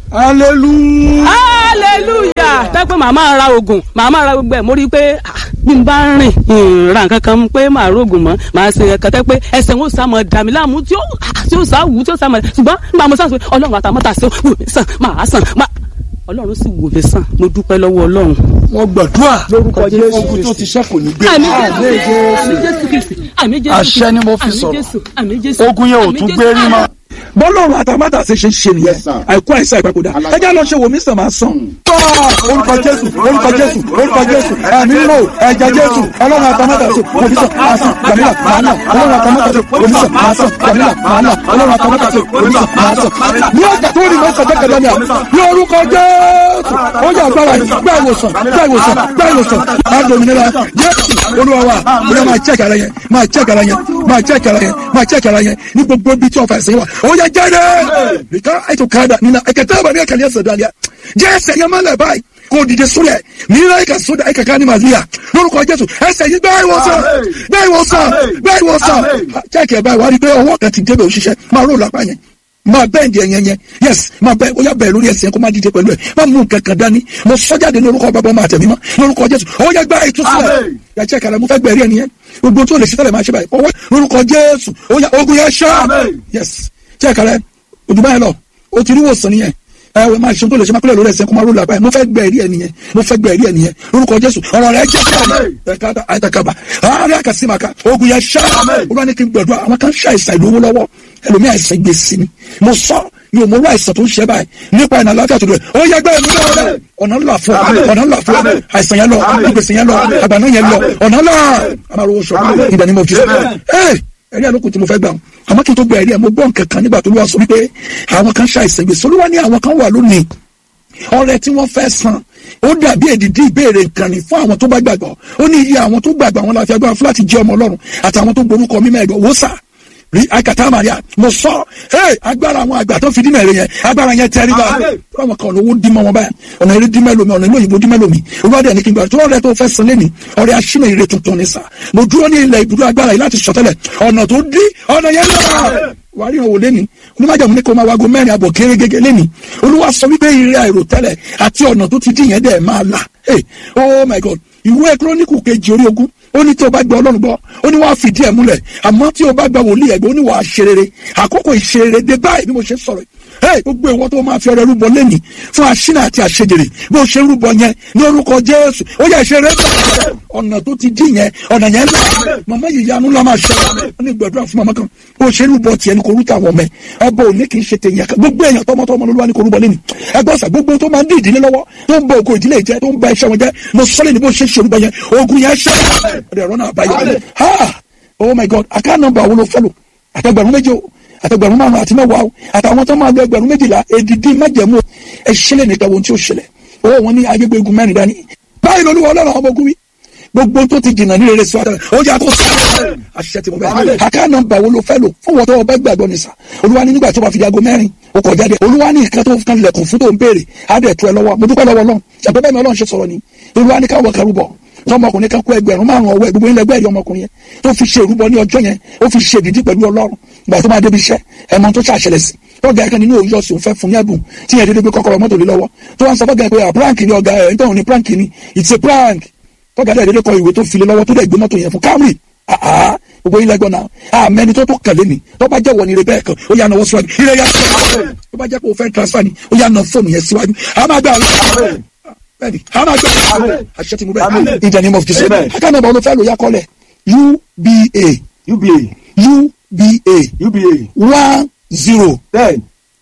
hallelujah. hallelujah tẹ́pẹ́ màá máa ra oògùn màá máa ra gbogbo ẹ̀ mo rí i pé ah, bí n bá rìn ìrìn nǹkan kan pé màá rògùn mọ́ màá ṣe ẹ̀kan tẹ́ pé ẹsẹ̀ wọn ò sá mọ́ dà mí láàmú tí ó ah, tí ó sá wù tí ó sá mọ́ ṣùgbọ́n nígbà mo sàn sọ pé ọlọ́run àtàmọ́tà sí wò mí sàn máa sàn máa ọlọ́run sì wò mí sàn mo dúpẹ́ lọ́wọ́ ọlọ́run. wọ́n gbàdúrà Lórúkọ Jésù ogun tó ti ṣẹ́kù ní gbé. àmì jésù àmì jésù kristi àmì jésù Àṣẹ ni mo fi àmì sọ̀rọ̀. jésù àmì jésù ogun yẹn ò àmì tún Jésù. gbé rí mọ́. bọ́lọ́run àtàmátà ṣe ṣe ń ṣe nìyẹn Yes, sir. àìkú àìsàn ìpapòdà Alágbára. ẹjẹ́ lọ ṣe wò mí sàn máa sàn. tọ́ orúkọ jésù orúkọ jésù orúkọ jésù ẹ̀mí lò ẹ̀jẹ̀ jésù ọlọ́run àtàmátà ṣe wò mí sàn máa sàn gbàmílà máa nà ọlọ́run àtàmátà ṣe wò mí sàn máa sàn gbàmílà máa nà ọlọ́run àtàmátà ṣe wò mí sàn máa sàn. ní ọjà tó rí mọ́sàn jẹ́ kẹlẹ́ mi à ní orúkọ jésù ó yà agbára yìí gbá ìwòsàn gbá ìwòsàn gbá ìwòsàn máa dominira jésù olúwa wa bóyá máa check ara yẹn máa check ara yẹn máa check ara yẹn máa check ara yẹn ní gbogbo ibi tí ọ̀fà ẹ̀sìn wà ó yẹ jáde nìkan ètò káàdà nínú ẹ̀kẹ́tẹ́ àbàmì ẹ̀kẹ́lẹ́ ẹ̀sẹ̀ dàlíà jẹ́ ẹsẹ̀ yẹn máa lẹ̀ báyìí kò dìde sórí ẹ̀ mìíràn ẹ̀ka sódà ẹ̀ka ká ní màlíà lórúkọ jésù ẹsẹ̀ yìí bẹ́ẹ̀ ìwòsàn bẹ́ẹ̀ ìwòsàn bẹ́ẹ̀ ìwòsàn check ẹ̀ báyìí wà á rí i pé ọwọ́ kan ti débẹ̀ òṣìṣẹ́ máa ró lápá yẹn máa bẹ́ẹ̀ di ẹ̀yẹn yẹn yes máa bẹ́ẹ̀ ó yà bẹ́ẹ̀ lórí ẹsẹ̀ kó má dìde pẹ̀lú ẹ̀ má mú nǹkan kan dání mo sọ jáde ní orúkọ bàbá máa tẹ̀mí mọ́ lórúkọ jésù ó yẹ gbá ìtúsílẹ̀ yà check ara mo fẹ́ gbẹ̀rí ẹ̀ nìyẹn gbogbo tó lè ṣe tẹ́lẹ̀ máa ṣe báyìí ọwọ́ lórúkọ jésù ó yà ogun yẹn ṣá yes check ara ojúbá yẹn lọ o ti rí wòsàn nìyẹn ẹ wẹ máa ṣe tó lè ṣe máa kúlẹ̀ lórí ẹsẹ̀ kó máa ró làbáyé mo fẹ́ gbẹ̀rí ẹ̀ nìyẹn mo fẹ́ gbẹ̀rí ẹ̀ nìyẹn lórúkọ jésù ọ̀rọ̀ rẹ̀ jẹ́ ẹ̀ka àìtàkàbà àárẹ̀ àkàsímàkà ogun yẹn ṣá olúwa ní kí n gbẹ̀dọ̀ àwọn kan ṣe àìsàn ìlówó lọ́wọ́ ẹlòmí àìsàn gbèsè ni mo sọ mi ò mọ orú àìsàn tó ń ṣe báyìí nípa ìnà àlàáfíà tó dùn ó yẹ gbẹ́ mi lọ́wọ́ ọ̀nà ńlá fún ọ̀nà ńlá fún àìsàn yẹn lọ gbèsè yẹn lọ àgbàná yẹn lọ ọ̀nà ńlá àmàlówó sọ ìdá ni mo fi ẹ ẹ̀rí àlòkù tí mo fẹ́ gbà wọn àmọ́ kí n tó gba ẹ̀rí ẹ̀ mo gbọ́ nǹkan kan nígbà tó lọ́wọ́ sọ wípé àwọn kan ṣàìsàn gbèsè olúwa ní àwọn kan wà lónìí ọrẹ tí wọ́n fẹ́ san ó dàbí èdìdí ìbéèrè nǹkan ni fún àwọn tó bá gbàgbọ́ ó ní iye àwọn tó gbàgbọ́ àwọn láfi agbára fún láti jẹ́ ọmọ ọlọ́run àtàwọn tó gborúkọ mímọ́ ẹ̀dọ̀ wò sá rí akata maria mo sọ hey agbára àwọn àgbà tó fi dí mẹ́rin yẹn agbára yẹn tẹ́rí bá àwọn kan lówó dí mọ́ wọn báyìí ọ̀nà eré dí mẹ́lòmí ọ̀nà ìlú òyìnbó dí mẹ́lòmí olùwádìí ẹni kí n gbà tó ọ̀rẹ́ tó fẹ́ san lẹ́ni ọ̀rẹ́ aṣínà ire tuntun ni sá mo dúró ní ilẹ̀ ibùdó agbára yìí láti sọtẹ́lẹ̀ ọ̀nà tó dí ọ̀nà yẹn lọ́wọ́ wàá rí ìrànwọ́ lẹ́ni onímọ̀jàmù ní kó máa wago mẹ́rin àbọ̀ kéré gẹ́gẹ́ lẹ́ni olúwa sọ wípé ire àìròtẹ́lẹ̀ àti ọ̀nà tó ti dì yẹn dẹ̀ máa là hey oh my god ìwé kírónìkù kejì orí ogún ó ní tí o bá gba ọlọ́run gbọ́ ó ní wàá fìdí ẹ̀ múlẹ̀ àmọ́ tí o bá gba wòlíì ẹ̀gbẹ́ ó ní wàá ṣe rere àkókò ìṣerere dé báyìí bí mo ṣe sọ̀rọ̀ hey gbogbo ìwọ tó máa fi ọrẹ rúbọ lẹ́nìí fún aṣínà àti àṣejèrè bí o ṣe ń rúbọ yẹn ní orúkọ jésù ó yẹ ìṣeré ọ̀nà tó ti dì yẹn ọ̀nà yẹn lọ màmá yìí yanu la máa ṣe wọn ní gbàdúrà fún màmá kan bó ṣe rúbọ tiẹ̀ ní kò rúta àwọn ọmọ ẹ ẹbọ òní kì í ṣe tèèyàn kan gbogbo èèyàn tọmọtọmọ ló wà ní kò rúbọ lẹ́nìí ẹgbọ́n sà gbogbo tó máa ń dí ìdílé lọ́wọ́ tó ń bọ ògo ìdílé jẹ tó ń ba iṣẹ́ wọn jẹ mo sọ́lẹ̀ ní bó ṣe ń ṣe rúbọ yẹn ogun yẹn ṣẹ́ ọ̀dẹ̀ ọ̀rọ̀ náà báyọ̀ ha oh my god àká nọ́mbà wo ló fẹ́ lò àtẹgbẹ̀rún méje o àtẹgbẹ̀rún márùn àti mẹ́wàá o àtàwọn tó máa gbẹ ẹgbẹ̀rún méjìlá èdìdí májẹ̀mú ẹ ṣẹlẹ̀ nìkan ohun tí ó ṣẹlẹ̀ ó wọn ní ayégbé egun mẹ́rin dání báyìí lolúwa ọlọ́run àwọn ọmọ ogun wí gbogbo tó ti jìnnà ní rere síwájú ó yà kó sáré àṣìṣe tí mo bẹ àká nọ́mbà wo ló fẹ́ lò fún wọn tó o bẹ gbàgbọ́ ní sà olúwa ní nígbà tó bá fi di aago mẹ́rin o kọ̀ jáde olúwa ní nǹkan tó kan lẹ̀kùn fún tó ń béèrè á dẹ̀ tu ẹ lọ́wọ́ mo dúpẹ́ lọ́wọ́ ọlọ́run ṣàpẹ́ bẹ́ẹ̀ mi ọlọ́run ṣe sọ̀rọ̀ ni olúwa ní káwọ́ kẹrù bọ̀ tọmọkùnrin kan kó ẹgbẹ̀rún márùn ọwọ́ ẹ gbogbo ilẹ̀ ẹgbẹ́ ẹ̀rí ọmọkùnrin yẹn tó fi ṣe ìrúbọ ní ọjọ́ yẹn ó fi ṣe ìdídí pẹ̀lú ọlọ́run gbà tó máa débi iṣẹ́ ẹ̀mọ tó ṣàṣẹlẹ̀ sí tọ́gà ẹ̀kan nínú òyìnbó sì ń fẹ́ fún ní ẹ̀bùn tí yẹn dédé gbé kọ́kọ́rọ́ mọ́tò lé lọ́wọ́ tó wá ń sọ fọ́gà ẹ̀ pé prank ni ọ̀gá ẹ̀ nítorí ní prank ni it's a prank tọ́gà dẹ̀ dédé kọ ìwé tó fi lé lọ́wọ́ tó dẹ̀ gbé mọ́tò yẹn fún Camry àá gbogbo ilẹ̀ gbọ́n náà àmẹ́ni tó tó kẹ̀lé ni tó bá jẹ́ wọ ni rebẹ́ kan ó yà náwó síwájú ilé yà síwájú tó bá jẹ́ pé o fẹ́ transfer ni ó yà ná fóònù yẹn síwájú àmà gbà bẹ́ẹ̀ni àmà gbà àṣẹ tí mo bẹ́ẹ̀ in the name of Jesus akáná ìbọn olùfẹ́ ló yà kọ́lẹ̀ UBA UBA UBA UBA one zero ten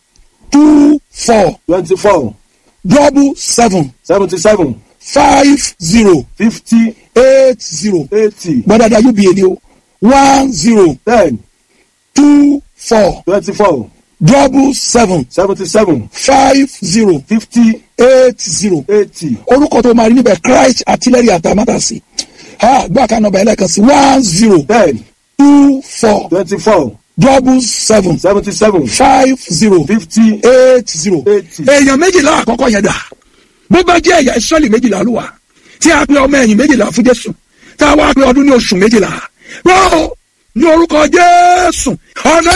two four twenty four double seven seventy seven five zero fifty eight zero eighty gbọ́dọ̀dà UBA ni o one zero ten two four twenty four double seven seventy seven five zero fifty eight zero eighty orúkọ tó máa rí níbẹ̀ Christ artillery àtàmátàsí ha gbọ́ àká nọ́mbà ẹlẹ́kan sí one zero ten two four twenty four double seven seventy seven five zero fifty eight zero. eighty. èèyàn méjìlá àkọ́kọ́ yẹn dà bó bá jẹ́ ẹ̀yà ìsọ́lì méjìlá ló wà tí a pe ọmọ ẹ̀yìn méjìlá fún Jésù tá a wá pe ọdún ní oṣù méjìlá bó ní orúkọ Jésù ọ̀nà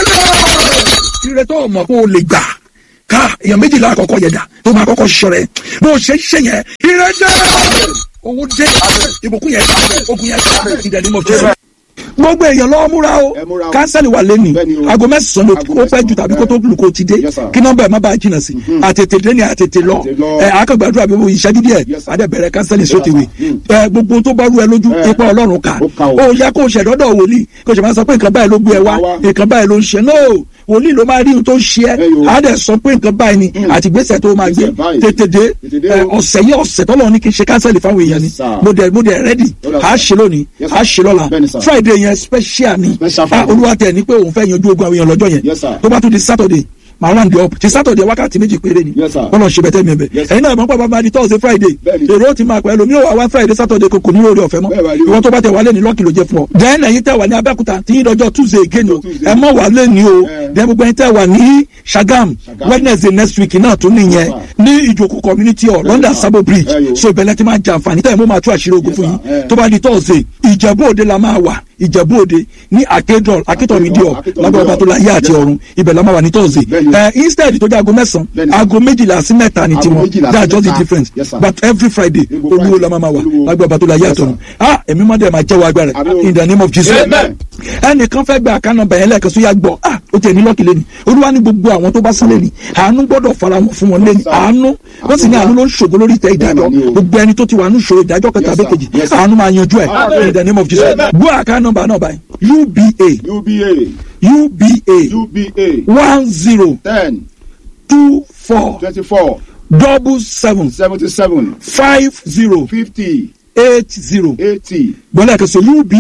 náà ire tó mọ̀ kó o lè gbà ká èèyàn méjìlá àkọ́kọ́ yẹn dà tó máa kọ́kọ́ ṣọ rẹ̀ bó o ṣe ń ṣe yẹn ire dé owó dé ìbùkún yẹn ogun yẹn ìdẹ̀lẹ́mọ̀ Jésù gbogbo èèyàn lọ́wọ́ múra o Ẹ múra o. kánsẹ́lì wà lẹ́nu Bẹ́ẹ̀ni o. aago mẹ́sàn-án ló Aago ó pẹ́ jù mẹ́sàn-án. tàbí kó tó lù kó ti dé Yes, sir. kí nọ́mbà ẹ̀ má bàa jìnnà sí àtètè dé ni àtètè lọ Àtètè lọ. ẹ akọgbàdúrà bí mo ìṣẹ́jú díẹ̀ Yes, sir. adé bẹ̀rẹ̀ kánsẹ́lì Yes, sótìwé sir. Mm. ẹ gbogbo tó bá rú ẹ lójú Eh. ipa ọlọ́run ká Ó ká o. ó yẹ kó o ṣẹ̀dọ́dọ̀ wòlíì kó o ṣe máa sọ pé nǹkan báyìí ló gbé ẹ wá Wá. nǹkan báyìí ló ń ṣe no wòlíì ló máa rí ohun tó ń ṣe ẹ Ẹ yo. á dẹ̀ sọ pé nǹkan báyìí ni àti ìgbésẹ̀ tó máa gbé Ìgbésẹ̀ báyìí. tètè dé Tètè dé ẹ, o. ọ̀sẹ̀ yìí ọ̀sẹ̀ tọ́lọ́ ní kí n ṣe kánsẹ́lì fáwọn èèyàn ni Yes, sir. mo dẹ̀ mo dẹ̀ rẹ́dì Ó dà, á sir. ṣe lónìí Yes, sir. á ṣe lọ́la Bẹ́ẹ̀ni, sir. friday yẹn special ni Special Ah, Friday. olúwa tẹ̀ ní pé òun fẹ́ yanjú ogun àwọn èèyàn lọ́jọ́ yẹn Yes, sir. tó bá tún di saturday màá round it up ti saturday wákàtí méjì péré ni Yes, sir. kọ́nà ṣe bẹ́tẹ̀ mi ẹ̀bẹ̀ Yes, ẹ̀yin náà mọ̀ pé bàbá di thursday friday Bẹ́ẹ̀ni. èrò ti máa pẹ́ lómi ò wá wá friday saturday kò kò ní orí ọ̀fẹ́ mọ́ Bẹ́ẹ̀ wá rí o. ìwọ tó bá tẹ wálé ní lọ́ọ̀kì ló jẹ́ fún ọ. then ẹ̀yin tẹ wà ní abẹ́òkúta tí yín dọjọ́ tuesday again o Tuesday. ẹ mọ̀ wà lé ní o Eh. then gbogbo ẹ̀yin tẹ wà ní sagam Sagamu. wednesday next week náà tún nìyẹn Yes, ní ìjòkó community hall london sir. sabo bridge Eh, yo. so ìbẹ̀lẹ̀ ti máa jẹ àǹfààní tẹ̀ mo máa tú àṣírí ogun Yes, fún sir. yín Eh. tó bá di thursday ìjẹ̀bú òde la máa wà ìjẹ̀bú òde ní akédọ̀l akétọ̀mí díọ̀ Akétọ̀mí lágbára díọ̀. ọba tó láyé àti Yes, sir. ọ̀run ibẹ̀ la máa wà ní thursday Bẹ́ẹ̀ni. ẹ instead tó jẹ́ aago mẹ́sàn-án Bẹ́ẹ̀ni. aago méjìlá sí mẹ́ta ni Aago tiwọn méjìlá sí that's just the mẹ́ta. difference Yes, sir. but every friday Gbogbo olúwo Friday. la máa ma wà Olúwo. lágbára ọba tó láyé Yes, àti ọ̀run sir. ah èmi máa dẹ̀ máa jẹ́wọ́ agbára Àmín o. in the name of jesus Amen. ẹnìkan fẹ́ gba àká nọ́mbà yẹn lẹ́ẹ̀kan sóyà gbọ́ ah ó tiẹ̀ ní lọ́ọ̀kì lẹ́ni olúwa ní gbogbo àwọn tó bá sán lẹ́ni àánú gbọ́dọ̀ fara wọn fún wọn lẹ́ni sir. àánú wọ́n sì ní àánú ló ń ṣògo lórí ìtẹ́ ìdájọ́ Bẹ́ẹ̀ ni o. gbogbo ẹni tó ti wà ní ìṣòro ìdájọ́ kẹta Yes, àbí sir. kejì Yes, sir. àánú máa yanjú ẹ̀ Amen. in the name of jesus Amen. gbọ́ àká nọ́mbà náà báyìí uba UBA uba UBA one zero ten two four twenty four double seven seventy seven five zero fifty eight zero eighty gbọ́dọ̀ kẹsàn uba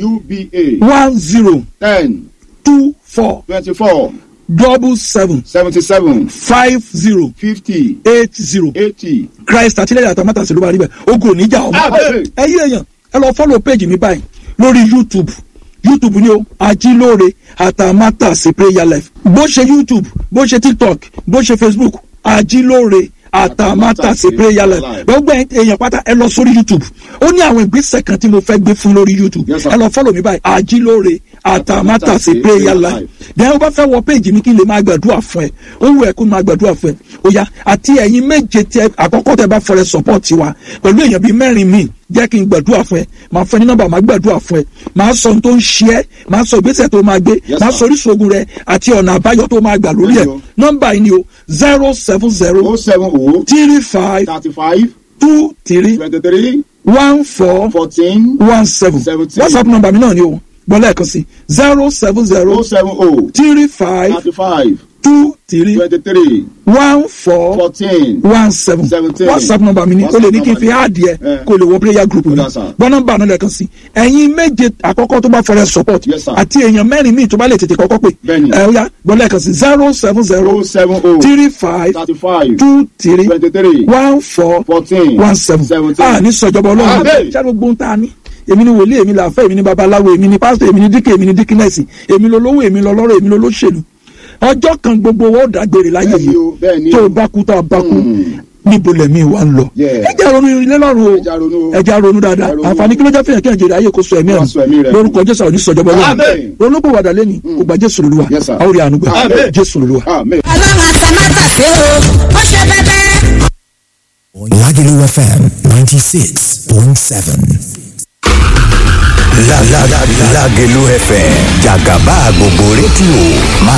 UBA one zero ten two four twenty four double seven seventy seven five zero fifty eight zero eighty. christ àtìlẹ́yìn àtàmátà sí ló bá rí bẹ́ẹ̀ ogun oníjà ọmọ Amen. ẹ yí èèyàn ẹ lọ fọ́lọ̀ péjì mi báyìí lórí youtube youtube ni o ajílóore àtàmátà sí prayer life bó ṣe youtube bó ṣe tiktok bó ṣe facebook ajílóore àtàmátà sí prayer life gbogbo èèyàn pátá ẹ lọ sórí youtube ó ní àwọn ìgbésẹ̀ kan tí mo fẹ́ gbé fún lórí youtube Yes, sir. ẹ lọ fọ́lọ̀ mi báyìí ajílóore àtàmátàsí prayer life then ó bá fẹ́ wọ péjì mi kí n lè máa gbàdúrà fún ẹ ó wù ẹ́ kó máa gbàdúrà fún ẹ ó yá àti ẹ̀yin méje tẹ àkọ́kọ́ tẹ bá fọrẹ support wa pẹ̀lú èèyàn bíi mẹ́rin míì jẹ́ kí n gbàdúrà fún ẹ máa fẹ́ ní nọ́mbà máa gbàdúrà fún ẹ máa sọ ohun tó ń ṣe ẹ́ máa sọ ìgbésẹ̀ tó máa gbé Yes, máa sir. sọ orísun ogun rẹ àti ọ̀nà àbáyọ tó máa gbà lórí ẹ̀ Yes, sir. nọ́mbà yìí ni o zero seven zero o seven o three five thirty five two three twenty three one four fourteen one seven Seventeen. whatsapp number mi náà ni o gbọ́ lẹ́ẹ̀kan sí zero seven zero o seven o three five thirty five two three twenty three one four fourteen one seven Seventeen. whatsapp number mi ni o lè ní kí n fi WhatsApp áàdì ẹ Eh. kó lè wọ prayer group mi Yes, sir. gbọ́ nọ́mbà náà lẹ́ẹ̀kan sí ẹ̀yin méje àkọ́kọ́ tó bá fọrẹ support Yes, sir. àti èèyàn mẹ́rin míì tó bá lè tètè kọ́kọ́ pè Bẹ́ẹ̀ni. ẹ ó yá gbọ́ lẹ́ẹ̀kan sí zero seven zero o seven o three five thirty five two three twenty three one four fourteen one seven seventeen a ní sọjọba ọlọ́run Amen. ṣáà gbogbo ń ta ni èmi ni wòlíì èmi làáfẹ́ èmi ni babaláwo èmi ni pásítọ̀ èmi ni díkẹ́ èmi ni díkínẹ́sì èmi lolówó èmi lọlọ́rọ̀ èmi lolóṣèlú ọjọ́ kan gbogbo owó dàgbére láyé Bẹ́ẹ̀ni yìí o, bẹ́ẹ̀ni tó o. o bá kú tó o bá kú Mm. níbo lẹ̀mí wa ń lọ Yeah. ẹ jẹ́ ronú ilé lọ́rùn o Ẹ jẹ́ ronú o. ẹ jẹ́ ronú dáadáa Ẹ ronú. àǹfààní kí ló jẹ́ fìyàn kí ẹ̀jẹ̀ rẹ̀ ayé kó sọ ẹ̀mí Kó sọ ẹ̀mí ẹ̀ rẹ̀. lórúkọ jésù àwọn oníṣọ̀jọba ọlọ́run Amen. ronúpọ̀ wàdà lẹ́ni kò gba jésù lòlúwa Yes, sir. àwọn orí àánú gbà Amen. jésù lòlúwa. amen. ọlọ́run àtàmátàsé o ó ṣe bẹ́bẹ́. Lagelu FM 96.7. La la la Lagelu FM Jagaba gbogbo rédíò máa